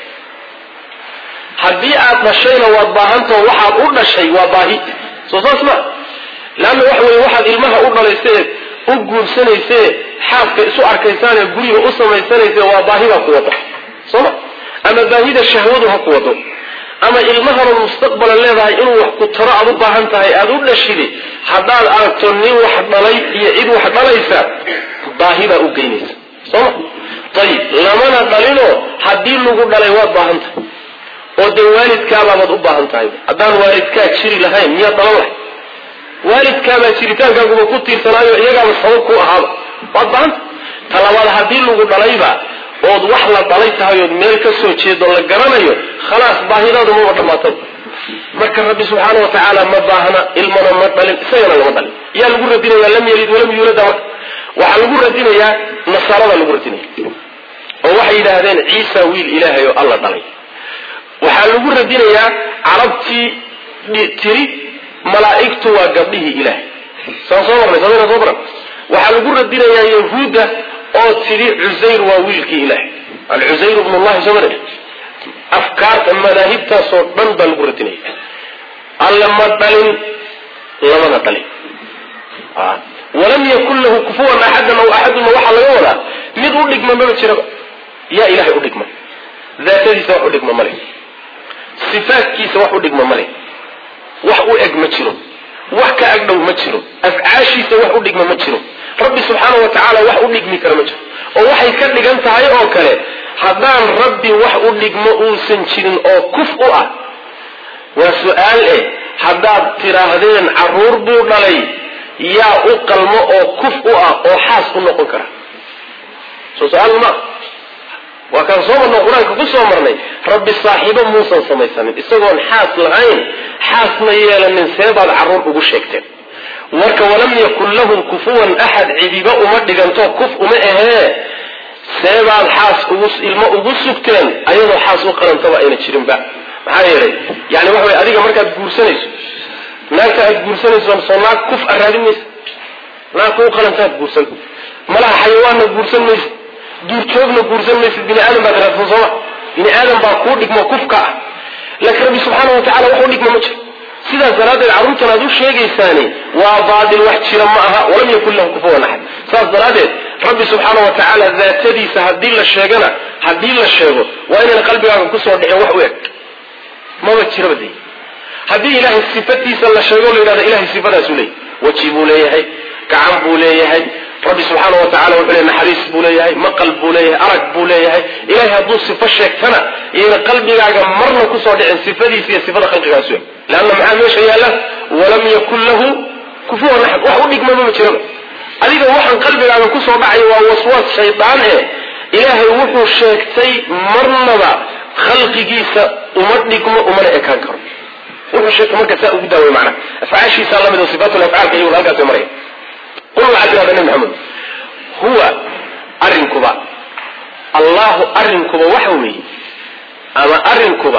haddii aad dhashayna waad baahantao waxaad u dhashay waa baahi soo saas ma leanna waxa weye waxaad ilmaha u dhalaysae u guursanayse xaaska isu arkaysaanee guriga u samaysanayse waa baahi baa ku wada sooma ama baahida shahwadu ha ku wado ama ilmahanood mustaqbalan leedahay inuu wax ku taro aad u baahan tahay aada u dhashide haddaad aragto nin wax dhalay iyo cid wax dhalaysa baahi baa u geynaysa sooma ayib lamana dhalinoo haddii lagu dhalay waad baahan tahay oo dee waalidkaabaabad u baahan tahay haddaan waalidkaa jiri lahayn miyaad dhalan lahay waalidkaabaa jiritaankaaguba ku tiirsanaayo iyagaaba sabab ku ahaaba waad baahanta talabaad haddii lagu dhalayba ood wax la dhalay tahay ood meel ka soo jeedo la garanayo khalaas baahidaadu maba dhamaatay marka rabbi subxaana wa tacaala ma baahna ilmana ma dhalin isagana lama dhalin yaa lagu radinayaa lam yalid walam yuulada marka waxaa lagu radinayaa nasaarada lagu radinaya oo waxay yidhaahdeen ciisa wiil ilaahay oo alla dhalay waxaa lagu radinayaa carabtii tiri malaa'igtu waa gabdhihii ilaahay saan soo marnay somayna soo baran waxaa lagu radinayaa yahuudda oo tidhi cusayr waa wiilkii ilaahay alcusayr bn llahi soo marnay afkaarta madaahibtaasoo dhan baa lagu radinaya alle ma dhalin lamana dhalin walam yakun lahu kufuwan axadan aw axaduna waxaa laga wadaa mid u dhigma maba jiraba yaa ilahay u dhigma daatadiisa wax u dhigma male sifaadkiisa wax u dhigma male wax u eg ma jiro wax ka agdhow ma jiro afcaashiisa wax u dhigma ma jiro rabbi subxaana wa tacaala wax u dhigmi kara ma jiro oo waxay ka dhigan tahay oo kale haddaan rabbi wax u dhigmo uusan jirin oo kuf u ah waa su-aal eh haddaad tidhaahdeen caruur buu dhalay yaa u qalmo oo kuf u ah oo xaas u noqon kara soo su-aal ma waa kaan soo marna qur-aanka ku soo marnay rabbi saaxiibo muusan samaysanin isagoon xaas lahayn xaasna yeelanin seebaad caruur ugu sheegteen marka walam yakun lahum kufuwan axad cidiba uma dhiganto kuf uma ahee seebaad xaas ugu ilmo ugu sugteen ayadoo xaas u qarantaba ayna jirinba maxaa yeelay yani waxa way adiga markaad guursanayso naagta aad guursanayso soo naag kuf a raadin maysa naagka u qalantaad guursan malaha xayawaanna guursan maysa duurjoogna guursan maysid bini aadam baad raadsan sooma bini aadam baa kuu dhigmo kufka ah laakiin rabbi subxaana wa tacala wax u dhigma ma jiro sidaas daraaddeed carruurtan aad u sheegaysaani waa baatil wax jira ma aha walam yakun lahu kufuwan axad saas daraaddeed rabbi subxaana wa tacaala daatadiisa haddii la sheegana haddii la sheego waa inayna qalbigaaga kusoo dhicin wax u eg maba jiraba de haddii ilaahay sifatiisa la sheego la yidhahdo ilahay sifadaasuu leeyahy weji buu leeyahay gacan buu leeyahay rabbi subxaana wa tacala wuxuu leeyahy naxariis buu leeyahay maqal buu leeyahay arag buu leeyahay ilahay hadduu sifo sheegtana iyayna qalbigaaga marna kusoo dhicin sifadiisa iyo sifada khalqigaasu eg leanna maxaa meesha yaalla walam yakun lahu kufuwan axad wax u dhigmaba ma jiraba adiga waxaan qalbigaaga kusoo dhacaya waa waswaas shaydaan e ilaahay wuxuu sheegtay marnaba khalqigiisa uma dhigmo umana ekaan karo wuxuu sheegtay marka saa ugu daaway macnaha afcaashiisa lamid oo sifaatu afcaalka iyaguna halkaas bay maraya qul waxaad tirahda nabi maxamed huwa arrinkuba allahu arrinkuba waxa weeye ama arrinkuba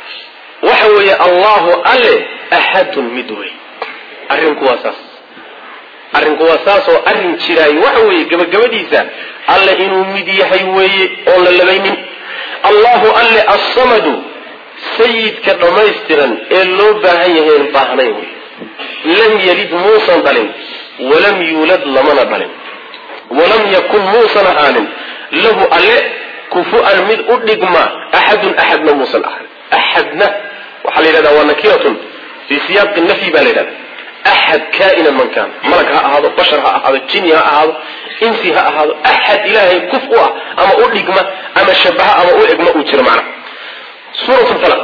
waxa weeye allahu alle axadun mid wey arrinku waa saas arrinku waa saas oo arrin jiraayo waxa weeye gabagabadiisa alle inuu mid yahay weeye oon la labaynin allahu alle assamadu sayidka dhammaystiran ee loo baahan yahay en baahnayn wey lam yalid muusan dhalin walam yuulad lamana dhalin walam yakun muusan ahaanin lahu alle kufu-an mid u dhigma axadun axadna muusan ahaanin axadna waxaa la yidhahda waa nakiratun fii siyaaqi nafyi baa la yidhahda axad kaa'inan man kaan malag ha ahaado bashar ha ahaado jini ha ahaado insi ha ahaado axad ilaahay kuf u ah ama u dhigma ama shabaha ama u egma uu jiro macnaha suurat falaq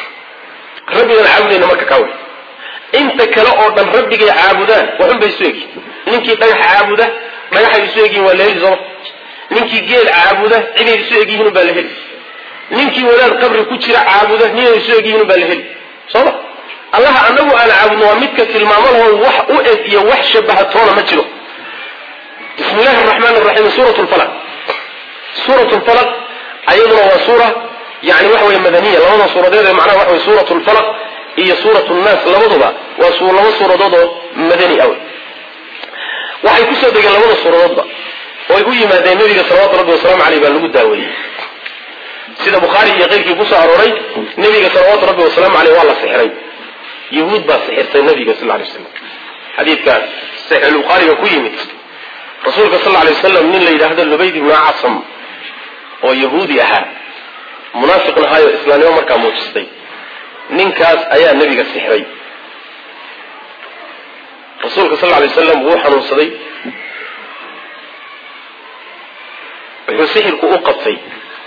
rabbigan caabudayna marka kaa wey inta kale oo dhan rabbigay caabudaan waxun bay isu egyihin ninkii dhagax caabuda dhagaxay isu egyihin waa la heli sooma ninkii geel caabuda ciday isu egyihiin baa la heli ninkii wadaad qabri ku jira caabuda ninay isu egyihiin baa la heli sooma allaha anagu aan caabudno waa midka tilmaamo laho wax u eg iyo wax shabahatoona ma jiro bismi illahi araxmaan raxiim suurat lfalaq suurat lfalaq ayaduna waa suura yani waxa wey madaniya labada suuradeed ee macnaha waxa wey suurat lfalaq iyo suurat nnaas labaduba waa laba suuradood oo madani ah waxay kusoo degeen labada suuradoodba oo ay u yimaadeen nabiga salawatu rabbi wasalaamu aleyh baa lagu daaweeyey sida bukhaari iyo keyrkii kusoo arooray nabiga salawaatu rabbi wasalaamu aleyh waa la sixiray yahuud baa sixirtay nabiga sal lay slam xadiidka saxiixulbukhaariga ku yimid rasuulka sal lay wasalam nin la yidhaahdo lubayd ibnu casam oo yahuudi ahaa munaafiqn ahaayo islaamnimo markaa muujistay ninkaas ayaa nebiga sixray rasuulka sal lay wasalam wuu xanuunsaday wuxuu sixirku u qabtay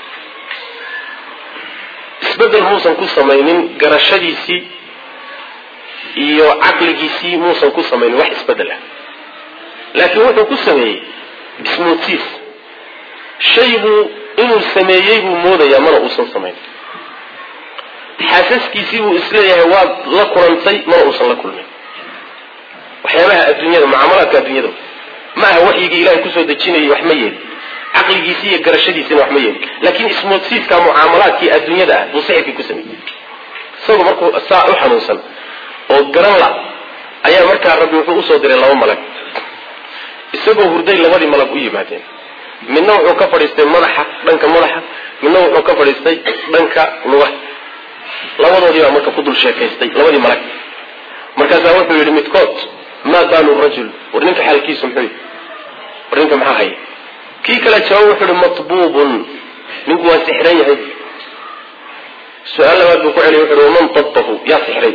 isbedel muusan ku samaynin garashadiisii iyo caqligiisii muusan ku samaynin wax isbedel ah laakiin wuxuu ku sameeyey ismootiis shay buu inuu sameeyey buu moodayaa mana uusan samayn xaasaskiisii buu isleeyahay waad la kulantay mana uusan la kulmin waxyaabaha adduunyada mucaamalaadka adduunyada ma aha waxyigii ilahay kusoo dejinayay wax ma yeelin caqligiisii iyo garashadiisina wax ma yeelin laakiin ismoodsiiska mucaamalaadkii adduunyada ah buu sixirkii ku sameeyey isagoo markuu saa u xanuunsan oo garan la ayaa markaa rabbi wuxuu usoo diray laba malag isagoo hurday labadii malag u yimaadeen midna wuxuu ka fadhiistay madaxa dhanka madaxa midna wuxuu ka fadhiistay dhanka lugaha labadoodii baa marka ku dul sheekaystay labadii malag markaasaa wuxuu yidhi midkood maa baalu rajul war ninka xaalkiisu muxuu yidhi war ninka maxaa haya kii kale jawaab wuxuu yihi matbuubun ninku waa sixran yahay su-aal labaad buu ku celiy wuxu uhi waman dabbahu yaa sixray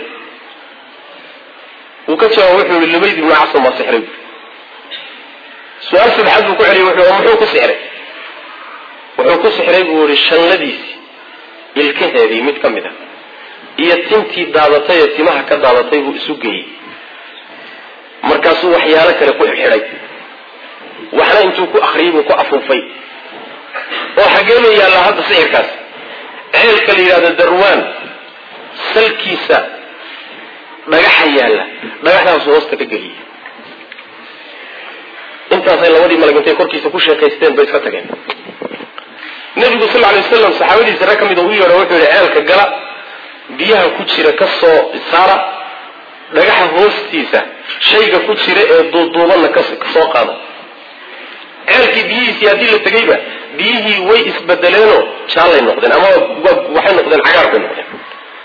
wuu ka jawaab wuxuu yihi lubayd ibnu casam waa sixray su-aal saddexaad buu ku celiy wuxuu muxuu ku sixray wuxuu ku sixray buu yihi shanladiisii ilkaheedii mid ka mid a iyo tintii daadatay ee timaha ka daadatay buu isu geeyey markaasuu waxyaalo kale ku xidhay waxna intuu ku akriyay buu ku afuufay oo xageenu yaallaa hadda sixirkaas ceelka la yidhahdo darwaan salkiisa dhagaxa yaalla dhagaxdaasu hoosta ka geliyey intaasay labadii malag intay korkiisa ku sheekaysteen bay iska tageen nebigu sal lay waslam saxaabadiisa rag ka mid u yeedho wuxuu yihi ceelka gala biyaha ku jira ka soo saara dhagaxa hoostiisa shayga ku jira ee duuduubanna ka soo qaada ceelkii biyihiisii haddii la tegayba biyihii way isbedeleenoo jaallay noqdeen ama waxay noqdeen cagaar bay noqdeen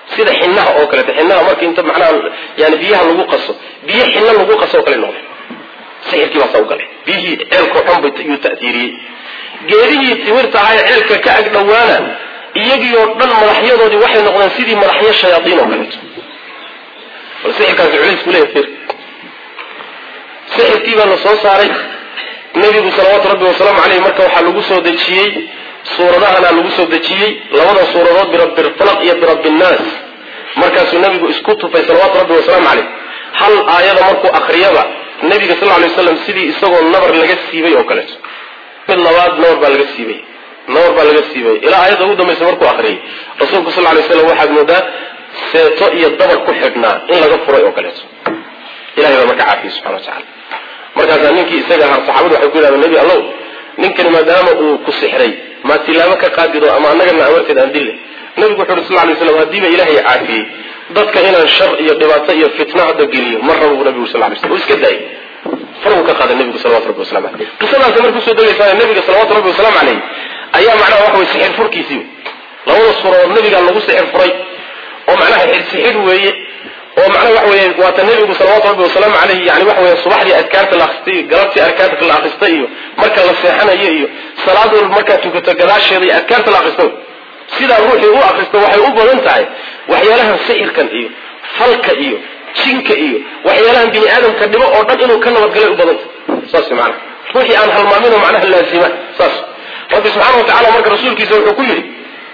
sida xinaha oo kaleeto xinaha marka inta macnaha yani biyaha lagu qaso biyo xina lagu qaso oo kale noqday sixirkii baasaa u galay biyihii ceelkao dhan bay yuu ta'tiiriyey geedihii timirta ahaa ee ceelka ka ag dhowaana iyagii oo dhan madaxyadoodii waxay noqdeen sidii madaxyo shayaaiin oo kaleeto bal sixirkaasi culaysku leeya fir sixirkii baa la soo saaray nebigu salawaatu rabbi wasalaamu caleyh marka waxaa lagu soo dejiyey suuradahana lagu soo dejiyey labada suuradood birabbilfalaq iyo birabbiinnaas markaasuu nebigu isku tufay salawaatu rabbi wasalaamu caleyh hal aayada markuu akriyaba nebiga sal ly waslam sidii isagoo nabar laga siibay oo kaleeto mid labaad nabar baa laga siibay nabar baa laga siibay ilaa aayadda ugu dambaysa markuu akriyay rasuulku sal lay slam waxaad moodaa seeto iyo dabar ku xidhnaa in laga furay oo kaleeto ilahay baa marka caafiyey subxana wa tacala markaasaa ninkii isaga ahaa saxaabadu waxay ku yidhahdeen nebi allow ninkani maadaama uu ku sixray maa tilaabo ka qaadido ama annagana amarteed aan dille nabigu wuxu uhi sal lay slam haddiiba ilaahay caafiyey dadka inaan shar iyo dhibaato iyo fitna hadda geliyo ma rabo bu nabigu sal lay slam uu iska daayay fargu ka qaaday nabigu salawatu rabbi waslamu aleyh qisadaasi markuu soo degaysaa nabiga salawatu rabbi wasalaamu caleyh ayaa macnaha waxa weye sixir furkiisii labada suuradood nabigaa lagu sixir furay oo macnaha sixir weeye oo macnaha waxa weeye waata nebigu salawatu rabbi wasalaamu caleyh yani waxa weye subaxdii adkaarta la akristay iyo galabtii adkaarta la akristay iyo marka la seexanayo iyo salaad walba markaad tukato gadaasheeda iyo adkaarta la akristo sidaa ruuxii u akristo waxay u badan tahay waxyaalahan sixirkan iyo falka iyo jinka iyo waxyaalahan bini aadamka dhibo oo dhan inuu ka nabadgalay u badanta saas maana ruuxii aan halmaaminoo macnaha laazima saas rabbi subxaana wa tacala marka rasuulkiisa wuxuu ku yidhi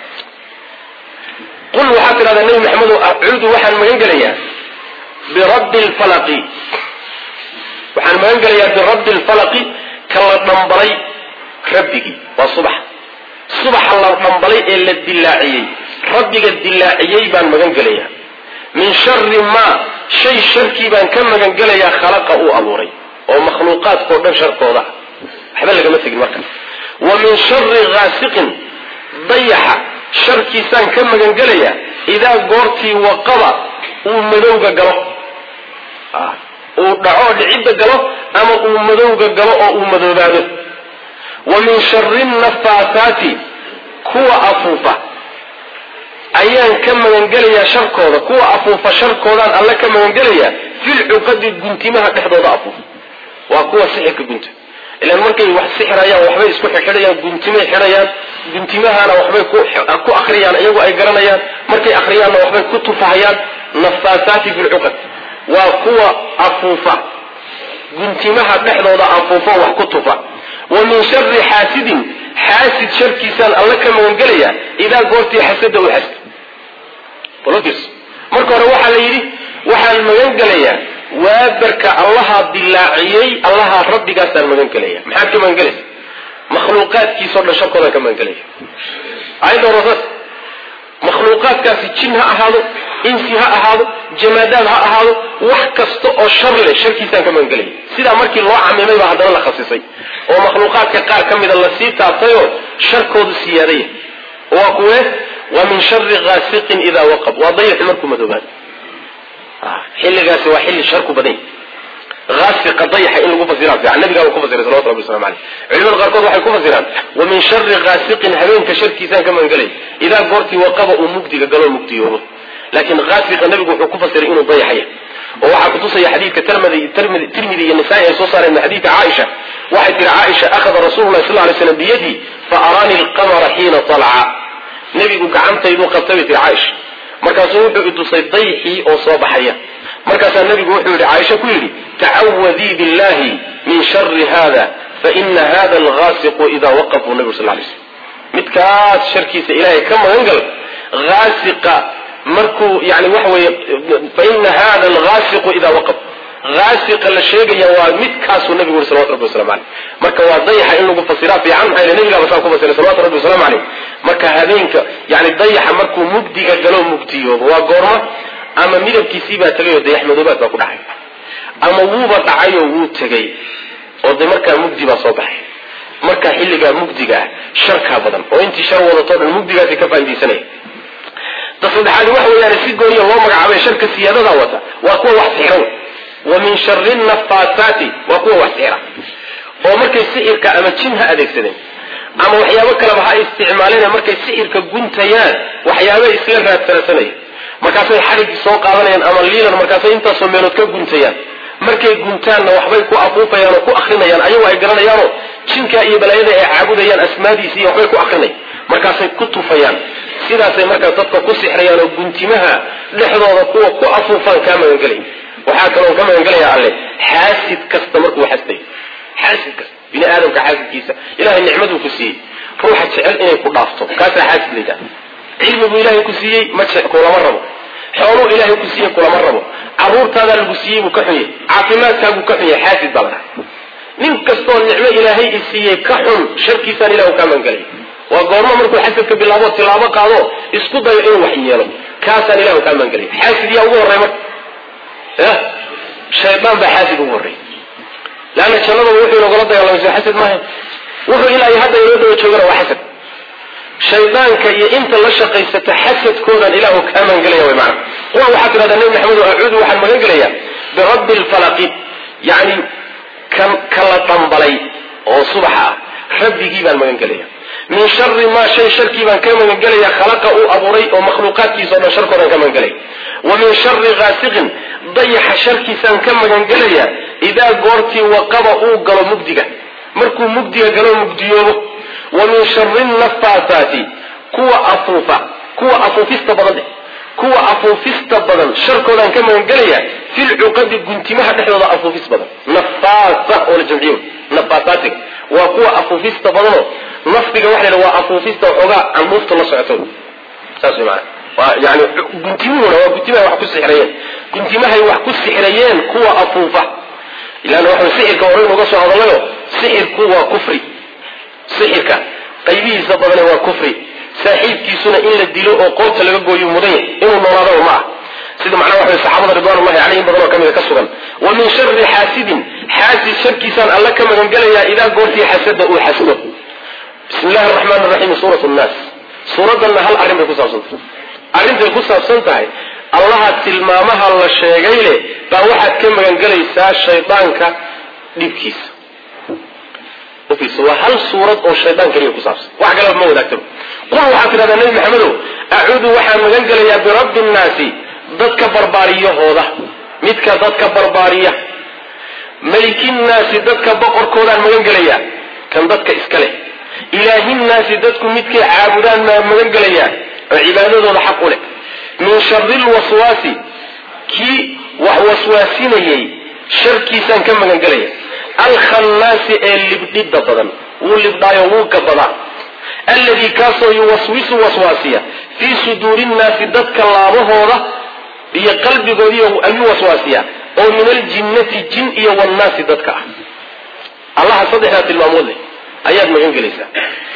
qul waxaad tidhahdaa nebi maxamedo acuudu waxaan magan gelayaa birabbi lfalaqi waxaan magan gelayaa birabbi lfalaqi ka la dhambalay rabbigii waa subax subaxa la dhambalay ee la dilaaciyey rabbiga dilaaciyey baan magan gelayaa min shari maa shay sharkii baan ka magan gelayaa khalaqa uu abuuray oo makhluuqaadkao dhan sharkooda waxba lagama tegin marka wa min shari haasiqin dayaxa sharkiisaan ka magan gelayaa idaa goortii waqaba uu madowga galo uu dhaco dhicidda galo ama uu madowga galo oo uu madoobaado wa min shari nafaasaati kuwa afuufa ayaan ka magangelayaa sharkooda kuwa afuufa sharkoodaan alle ka magangelayaa filcuqadi guntimaha dhexdooda afuufa waa kuwa sixirka gunta ilan markay wax sixirayaan waxbay isku xidhayaan guntimay xidhayaan guntimahana waxbay ku akriyaan iyagu ay garanayaan markay akriyaanna waxbay ku tufahayaan nafaasaati fi lcuqad waa kuwa afuufa guntimaha dhexdooda afuufa wax ku tufa wa min shari xaasidin xaasid sharkiisaan alla ka magangelayaa idaa goortii xasada u xasd marka hore waxaa la yidhi waxaan magan gelayaa waabarka allahaa dilaaciyey allahaa rabbigaasaan magan gelaya maxaad ka magan gelaysa makhluuqaadkiisao dhan sharkoodaan ka magan gelaya ayadda horesaas makhluuqaadkaasi jin ha ahaado insi ha ahaado jamaadaad ha ahaado wax kasta oo shar leh sharkiisaan ka magan gelaya sidaa markii loo camimay baa haddana la khasisay oo makhluuqaadka qaar ka mida lasii taabtayoo sharkoodu siyaadaya waa kuwe waa min shari haasiqin idaa waqab waa dayaxi markuu madoobaado xilligaasi waa xilli sharku badan aasiqa dayaxa in lagu fasiraa fiican nabigaa ku fasiray salawatu rabbi waslamu caleyh culimada qaarkood waxay ku fasiraan wa min shari haasiqin habeenka sharkiisaan ka magangelay idaa goortii waqaba uu mugdiga galoo mugdiyoobo laakiin haasiqa nabigu wuxuu ku fasiray inuu dayaxaya oo waxaa kutusaya xadiidka tirmidi iyo nisaa-i ay soo saareen min xadiidka caaisha waxay tihi caaisha akhada rasuululahi sal lay slam biyadii fa araanii alqamara xiina talaca nebigu gacantayduu qabtay bay tihi caaisha markaasuu wuxuu itusay dayxii oo soo baxaya markaasaa nebigu wuxuu yidhi caaisha ku yidhi tacawadii billahi min shari hada faina hada alhaasiqu idaa waqafuu nabigu sal lay slam midkaas sharkiisa ilaahay ka magan gal haasiqa markuu yani waxa weeye faina hada alhaasiqu idaa waqaf haasiqa la sheegaya waa midkaasuu nabigu yuri salawatu rabbi waslamu caleyh marka waa dayaxa in lagu fasiraa fiican maxaa yele nabigaaba saa ku fasiray salawatu rabbi wasalaamu caleyh marka habeenka yani dayaxa markuu mugdiga galo mugdiyoobo waa goorma ama midabkiisii baa tegay oo dayax madoobaad baa ku dhacay ama wuuba dhacayoo wuu tegay oo de markaa mugdi baa soo baxay marka xilligaa mugdiga ah sharkaa badan oo intii shar wadatoo dhan mugdigaasi ka faaidaysanaya ta saddexaadi waxa weeyaan si gooniya loo magacaabay sharka siyaadada wata waa kuwa wax sixran wa min shari nafaasaati waa kuwa wax sixra oo markay sixirka ama jin ha adeegsadeen ama waxyaabo kaleba ha isticmaaleen markay sixirka guntayaan waxyaaba isla raadsansanaya markaasay xadhigii soo qaadanayaan ama liilan markaasay intaasoo meelood ka guntayaan markay guntaanna waxbay ku afuufayaan oo ku akrinayaan ayagoo ay garanayaanoo jinka iyo balaayada ay caabudayaan asmaadiisi iyo waxbay ku akrinayaan markaasay ku tufayaan sidaasay markaas dadka ku sixrayaan oo guntimaha dhexdooda kuwa ku afuufaan kaa magangelay waxaa kaloo ka magangelaya alle xaasid kasta markuu xasday xaasid kasta bini aadamka xaasidkiisa ilahay nicmaduu ku siiyey ruuxa jecel inay ku dhaafto kaasaa xaasid layidhaha cilmiguu ilaahay ku siiyey ma kulama rabo xooluu ilaahay ku siiyey kulama rabo caruurtaadaa lagu siiyey buu ka xunyay caafimaadkaaguu ka xunyay xaasid baa la dhahay nin kastoo nicmo ilaahay i siiyey ka xun sharkiisaan ilahu kaa magangelay waa goormo markuu xasadka bilaabo tilaabo qaado isku dayo inuu wax yeelo kaasaan ilahu kaa magangelay xaasid yaa ugu horrey marka ya shaydaan baa xaasid ugu horrey leanna jannadaba wuxuu inogala dagaalamay soo xasad maaha wuxuu ilaa iyo hadda inoo daba joogana waa xasad shaydaanka iyo inta la shaqaysata xasadkoodan ilaahu kaa magangelaya way macana qul waxaad tidhahdaa nebi maxamed acuudu waxaan magan gelayaa birabbi lfalaqi yacni kan kala dhambalay oo subaxa ah rabbigii baan magan gelaya min shari maa shay sharkii baan ka magan gelaya khalaqa uu abuuray oo makhluuqaadkiisa o dhan sharkoodan ka magan gelaya wa min shari gaasiqin dayaxa sharkiisaan ka magan gelaya idaa goortii waqaba uu galo mugdiga markuu mugdiga galo mugdiyoobo wa min shari nafaasaati kuwa afuufa kuwa afuufista badan dheh kuwa afuufista badan sharkoodaan ka magan gelaya filcuqadi guntimaha dhexdooda afuufis badan nafaasa oo la jamciyo nafaasaatiga waa kuwa afuufista badanoo nafdiga waxa la waa afuufista waxoogaa candhuufta la socoto saas way maana waa yani guntimuhuna waa guntimahay wax ku sixirayeen guntimahay wax ku sixirayeen kuwa afuufa ilaan waxa sixirka hore inuga soo hadalayo sixirku waa kufri sixirka qaybihiisa badane waa kufri saaxiibkiisuna in la dilo oo qoorta laga gooyo mudan yahay inuu noolaadaba ma ah sida macnaha waxa saxaabada ridwanullahi calayhim badan oo ka mida ka sugan wa min shari xaasidin xaasid sharkiisaan alla ka magan gelayaa idaa goortii xasada uu xasdo bismi illahi araxmaan araxiim suurat nnaas suuraddanna hal arrin bay ku saabsan tahay arrintay ku saabsan tahay allaha tilmaamaha la sheegay leh baa waxaad ka magan gelaysaa shaydaanka dhibkiisa waa hal suurad oo shaydaan keliya ku saabsan wax kaleba ma wadaagtaba qul waxaad tidhahdaa nebi maxamedow acuudu waxaan magan gelayaa birabbi nnaasi dadka barbaariyahooda midka dadka barbaariya melikinnaasi dadka boqorkoodaan magan gelayaa kan dadka iska leh ilaahinnaasi dadku midkay caabudaan maa magan gelayaa oo cibaadadooda xaq u leh min shari lwaswaasi kii wax waswaasinayay sharkiisaan ka magan gelaya alkhannaasi ee libdhidda badan wuu libdhaayo wuu gabadaa alladii kaasoo yuwaswisu waswaasiya fii suduuri nnaasi dadka laabahooda iyo qalbigoodiiy ayuu waswaasiyaa oo min aljinnati jin iyo wannaasi dadka ah allaha saddexdaa tilmaamood leh ayaad magan gelaysaa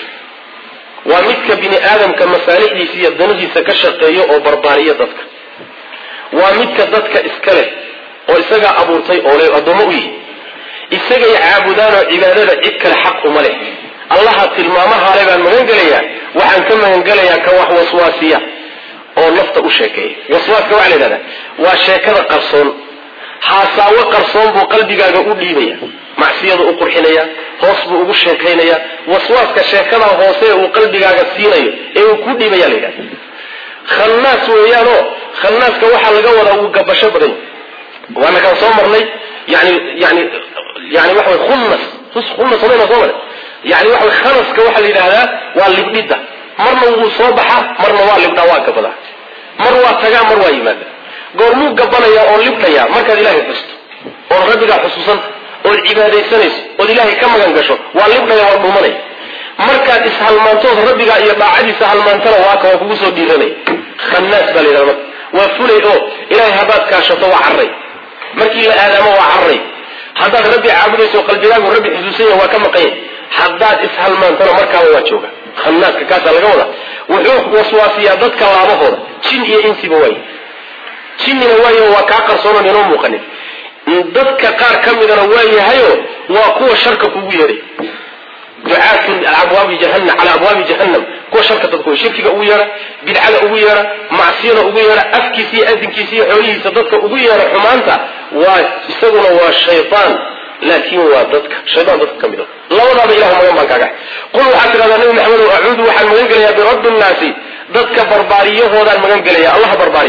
waa midka bini aadamka masaalixdiisa iyo danihiisa ka shaqeeyo oo barbaariya dadka waa midka dadka iska leh oo isagaa abuurtay oo le addoommo u yihi isagay caabudaanoo cibaadada cid kale xaq uma leh allaha tilmaamahaale baan magan gelayaa waxaan ka magan gelayaa ka wax waswaasiya oo nafta u sheekeeya waswaaska waxaa la yidhahdaa waa sheekada qarsoon haasaawo qarsoon buu qalbigaaga u dhiibaya macsiyadu u qurxinaya hoos buu ugu sheekaynaya waswaaska sheekada hoose uu qalbigaaga siinayo ee uu ku dhiibaya la yidhahda khannaas weeyaanoo khannaaska waxaa laga wadaa wuu gabasho badan yahy waana kaan soo marnay yani yani yani waxa way khunnas khunnas samayna soo maray yani waxa way khanaska waxaa la yidhahdaa waa libdhidda marna wuu soo baxaa marna waa libdhaa waa gabadaa mar waa tagaa mar waa yimaada goormuu gabanaya oo libdhaya markaad ilaahay xusto ood rabbigaa xusuusanta ood cibaadaysanayso ood ilaahay ka magan gasho waa libdhaya waa dhumanaya markaad ishalmaantood rabbigaa iyo daacadiisa halmaantana waaka waa kugu soo dhiiranaya khannaas baa la yidhahda marka waa fulay oo ilaahay haddaad kaashato waa carray markii la aadaamo waa carray haddaad rabbi caabudayso qalbigaagu rabbi xusuusanya waa ka maqanya haddaad ishalmaantana markaaba waa jooga khanaaska kaasaa laga wadaa wuxuu waswaasiyaa dadka laabahooda jin iyo insiba waay jinnina waayo waa kaa qarsoonan inoo muuqanin dadka qaar ka midana waa yahayo waa kuwa sharka kugu yeedhay ducaatun abwaabi jahanam calaa abwaabi jahannam kuwa sharka dadku shirkiga ugu yeedha bidcada ugu yeedha macsiyada ugu yeedha afkiisa iyo adinkiisa iyo xoolihiisa dadka ugu yeedha xumaanta waa isaguna waa shaytaan laakin waa dadka shaytaan dadka ka mid a labadaaba ilahu magan baan kaaga qul waxaad tidhahdaa nabi maxamedow acuudu waxaan magan gelayaa birabbi nnaasi dadka barbaariyahoodaan magan gelaya allaha barbaariya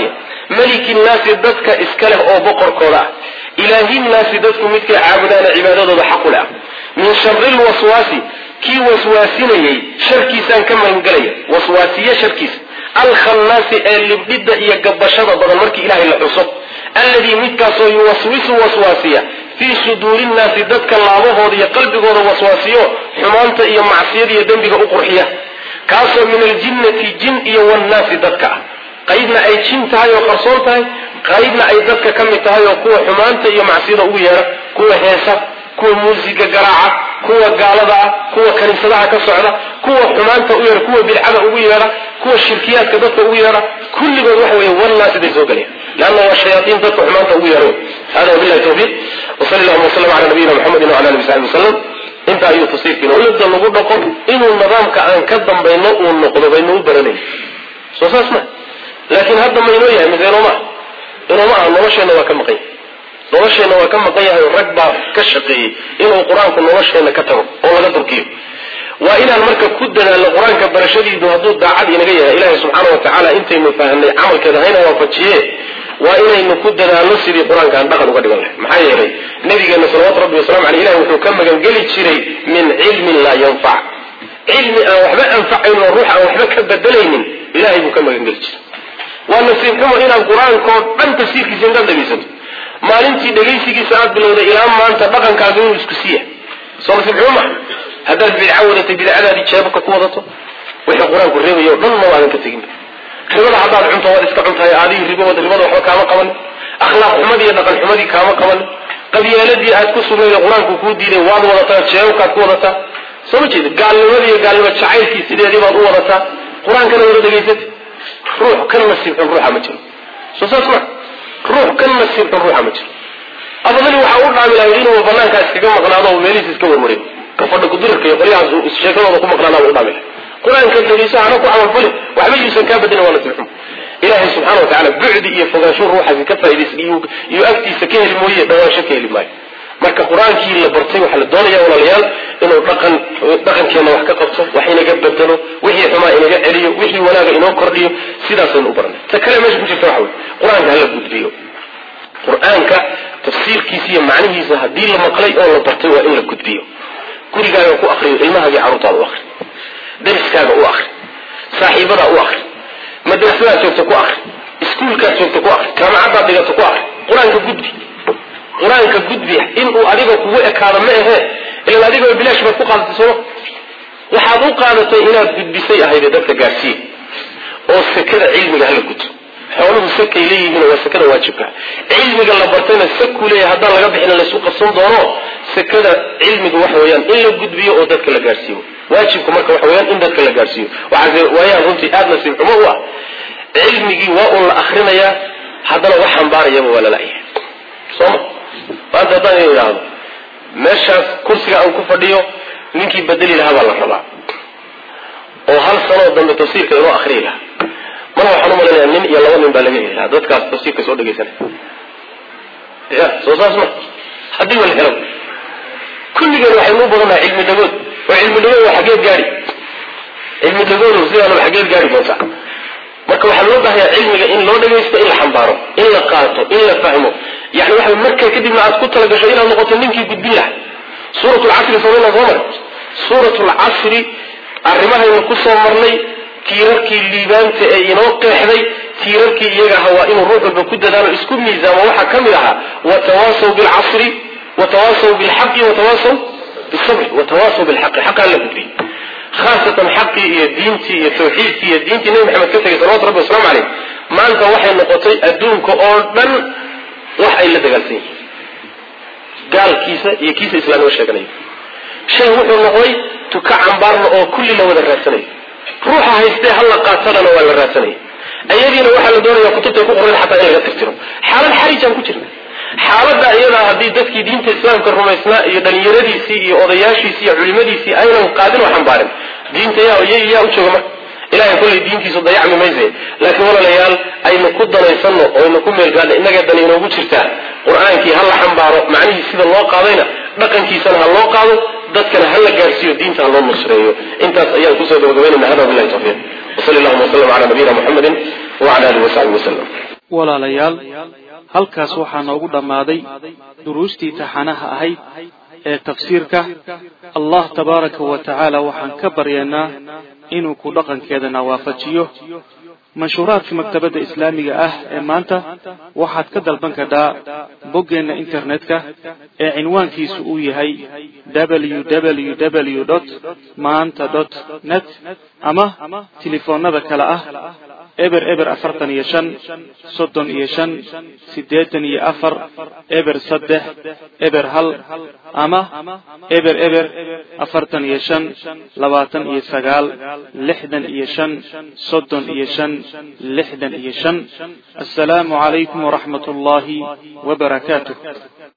maliki nnaasi dadka iska leh oo boqorkooda ah ilaahi nnaasi dadku midkay caabudaana cibaadadooda xaqu leh ah min shari lwaswaasi kii waswaasinayey sharkiisaan ka magangelaya waswaasiye sharkiisa alkhannaasi ee libdhidda iyo gabashada badan markii ilaahay la xuso alladii midkaasoo yuwaswisu waswaasiya fii suduuri nnaasi dadka laabahooda iyo qalbigooda waswaasiyo xumaanta iyo macsiyada iyo dembiga u qurxiya kaasoo min aljinnati jin iyo wannaasi dadka ah qaybna ay jin tahay oo qarsoon tahay qaybna ay dadka ka mid tahay oo kuwa xumaanta iyo macsiyada ugu yeedha kuwa heesa kuwa muusiga garaaca kuwa gaalada ah kuwa kaniisadaha ka socda kuwa xumaanta u yeedha kuwa bidcada ugu yeedha kuwa shirkiyaadka dadka ugu yeedha kulligood waxa weeye wannaasi bay soo gelayaan leanna waa shayaaiin dadka xumaanta ugu yeedha hada wabillahi tawfiiq wasali allahuma wasalam cala nabiyina muxamedin wala alihi saxbi wasalam inta ayuu tafsiirkiina ulada lagu dhaqo inuu nidaamka aan ka dambayno uu noqdo baynu u baranayn soo saas ma laakiin hadda maynoo yahay miseenoma inooma aha nolosheenna waa ka maqan yahay nolosheenna waa ka maqan yahay oo rag baa ka shaqeeyey inuu qur-aanku nolosheenna ka tago oo laga durkiyo waa inaan marka ku dadaalno qur-aanka barashadiidu hadduu daacad inaga yahay ilaahay subxaana wa tacaala intaynu fahanay camalkeeda hayna waafajiye waa inaynu ku dadaalno sidii qur-aanka aan dhaqan uga dhigan lahay maxaa yeelay nabigeena salawatu rabbi wasalamu aleyh ilahi wuxuu ka magangeli jiray min cilmin laa yanfac cilmi aan waxba anfacayn oo ruux aan waxba ka bedelaynin ilahay buu ka magangeli jiray waa nasiib xumo inaad qur-aankao dhan tafsiirkiisa intaad dhegaysato maalintii dhegaysigiisa aad bilowday ilaa maanta dhaqankaaga inuu isku siiya soo nasiib xumo maha haddaad bidca wadatay bidcadaadii jeebabka ku wadato wixii qur-aanku reebayo o dhan ma waadan ka tegin ribada haddaad cunto waad iska cuntahay aadigi ribad ribada waxba kaama qaban akhlaaq xumadii iyo dhaqan xumadii kaama qaban qabyaaladii aad ku sugnayd qur-aanku kuu diiday waad wadataa jeebabkaad ku wadataa soo ma jeeda gaalnimadii iyo gaalnimo jacaylkii sideedii baad u wadataa qur-aankana wada dhegaysatay ruux ka nasiibxun ruuxa ma jiro soo saas ma ruux ka nasiibxun ruuxa ma jiro afadali waxaa u dhaami lahay inuu banaankaa iskaga maqnaado oo meelihiis iska warwarin kafadha kudirarka iyo qolyahaas sheekadooda ku maqnaanaa u dhaami lahay qur-aanka dhegeyso hana ku camalfali waxba yuusan kaa bedelin waa nasiib xumo ilaahay subxana wa tacala bucdi iyo fogaansho ruuxaasi ka faaidaysan iyo agtiisa ka heli mooye dhawaansho ka heli maayo marka qur-aankii la bartay waxaa la doonaya walaalayaal inuu dhaqan dhaqankeenna wax ka qabto wax inaga bedelo wixii xumaa inaga celiyo wixii wanaaga inoo kordhiyo sidaasaynu u baranay ta kale meesha ku jirta waxa wey qur-aanka hala gudbiyo qur-aanka tafsiirkiisa iyo macnihiisa haddii la maqlay oo la bartay waa in la gudbiyo gurigaaga ku akriyo ilmahaagii carruurtaada u akri dariskaaga u akri saaxiibadaa u akri madrasadaad joogta ku akri iskuulkaad joogta ku akri jaamacaddaad dhigato ku akri qur-aanka gudbi qur-aanka gudbi inuu adiga kugu ekaado ma ahee ilan adigoo bilaash baad ku qaadatay sooma waxaad u qaadatay inaad gudbisay ahayde dadka gaadhsiiye oo sekada cilmiga hala gudto xooluhu sakay leeyihiin waa sekada waajibka cilmiga la bartayna saku leeyahay haddaan laga bixin laysu qabsan doono sekada cilmiga waxa weeyaan in la gudbiyo oo dadka la gaadhsiiyo waajibku marka waxa weyaan in dadka la gaadhsiiyo waxaase waayaan runtii aada nasiib xumo u ah cilmigii waa un la akrinayaa haddana wax xambaarayaba waa lalayahay sooma maanta haddaan ina idhaahdo meeshaas kursiga aan ku fadhiyo ninkii bedeli lahaa baa la rabaa oo hal sanoo dambe tafsiirka inoo akriyi lahaa mana waxaan umalanaya nin iyo laba nin baa laga heli lahaa dadkaas tafsiirka soo dhegaysanay ya soo saas ma haddii wala helo kulligeen waxaynu u badannahay cilmi dhagood oo cilmi dhagood waa xageed gaari cilmi dhagoodu sidaanaba xageed gaari doontaa marka waxaa loo bahayaa cilmiga in loo dhagaysto in la xambaaro in la qaato in la fahmo yani waxa markaa kadibna aad ku talagasho inaad noqoto ninkii gudbin laha suurat lcasri samayna soo mar suurat lcasri arrimahaynu ku soo marnay tiirarkii liibaanta ee inoo qeexday tiirarkii iyaga ahaa waa inuu ruux walba ku dadaalo isku miisaamo waxaa ka mid ahaa watawaasaw bilcasri watawaasaw bilxaqi watawaasaw bisabri watawaasaw bilxaqi xaqaan la gudbiyey khaasatan xaqii iyo diintii iyo tawxiidkii iyo diintii nebi maxamed ka tegay salawatu rabbi waslamu caleyh maanta waxay noqotay adduunka oo dhan wax ay la dagaalsan yihiin gaalkiisa iyo kiisa islaamnimo sheeganayo shay wuxuu noqday tuka cambaarna oo kulli la wada raadsanayo ruuxa haystee halla qaatadana waa la raadsanaya ayadiina waxaa la doonaya kutubtay ku qoran xataa in laga tirtiro xaalad xarijaan ku jirna xaaladda iyadaa haddii dadkii diinta islaamka rumaysnaa iyo dhalinyaradiisii iyo odayaashiisii iyo culimadiisii aynan qaadin oo xambaarin diinta yaa yaa u jooga marka ilahay kollay diintiisu dayacmi mayse laakiin walaalayaal aynu ku danaysanno oo aynu ku meelgaadno innagee dani inoogu jirtaa qur-aankii ha la xambaaro macnihii sida loo qaadayna dhaqankiisana ha loo qaado dadkana ha la gaadhsiiyo diinta ha loo nusreeyo intaas ayaan kusoo gabagabaynayna hada billahi tawfiiq wasali allahuma wasalam cala nabiyina muxamedin wacala alihi wasaxbihi wasalam walaalayaal halkaas waxaa noogu dhammaaday duruustii taxanaha ahayd ee tafsiirka allah tabaaraka wa tacaala waxaan ka baryaynaa inuu ku dhaqankeedana waafajiyo manshuuraadka maktabadda islaamiga ah ee maanta waxaad ka dalban kadhaa boggeenna internetka ee cinwaankiisu uu yahay www maanta net ama telefoonnada kale ah eber eber afartan iyo shan soddon iyo shan siddeetan iyo afar eber saddex eber hal ama eber eber afartan iyo shan labaatan iyo sagaal lixdan iyo shan soddon iyo shan lixdan iyo shan assalaamu calaykum waraxmat ullaahi wabarakaatuh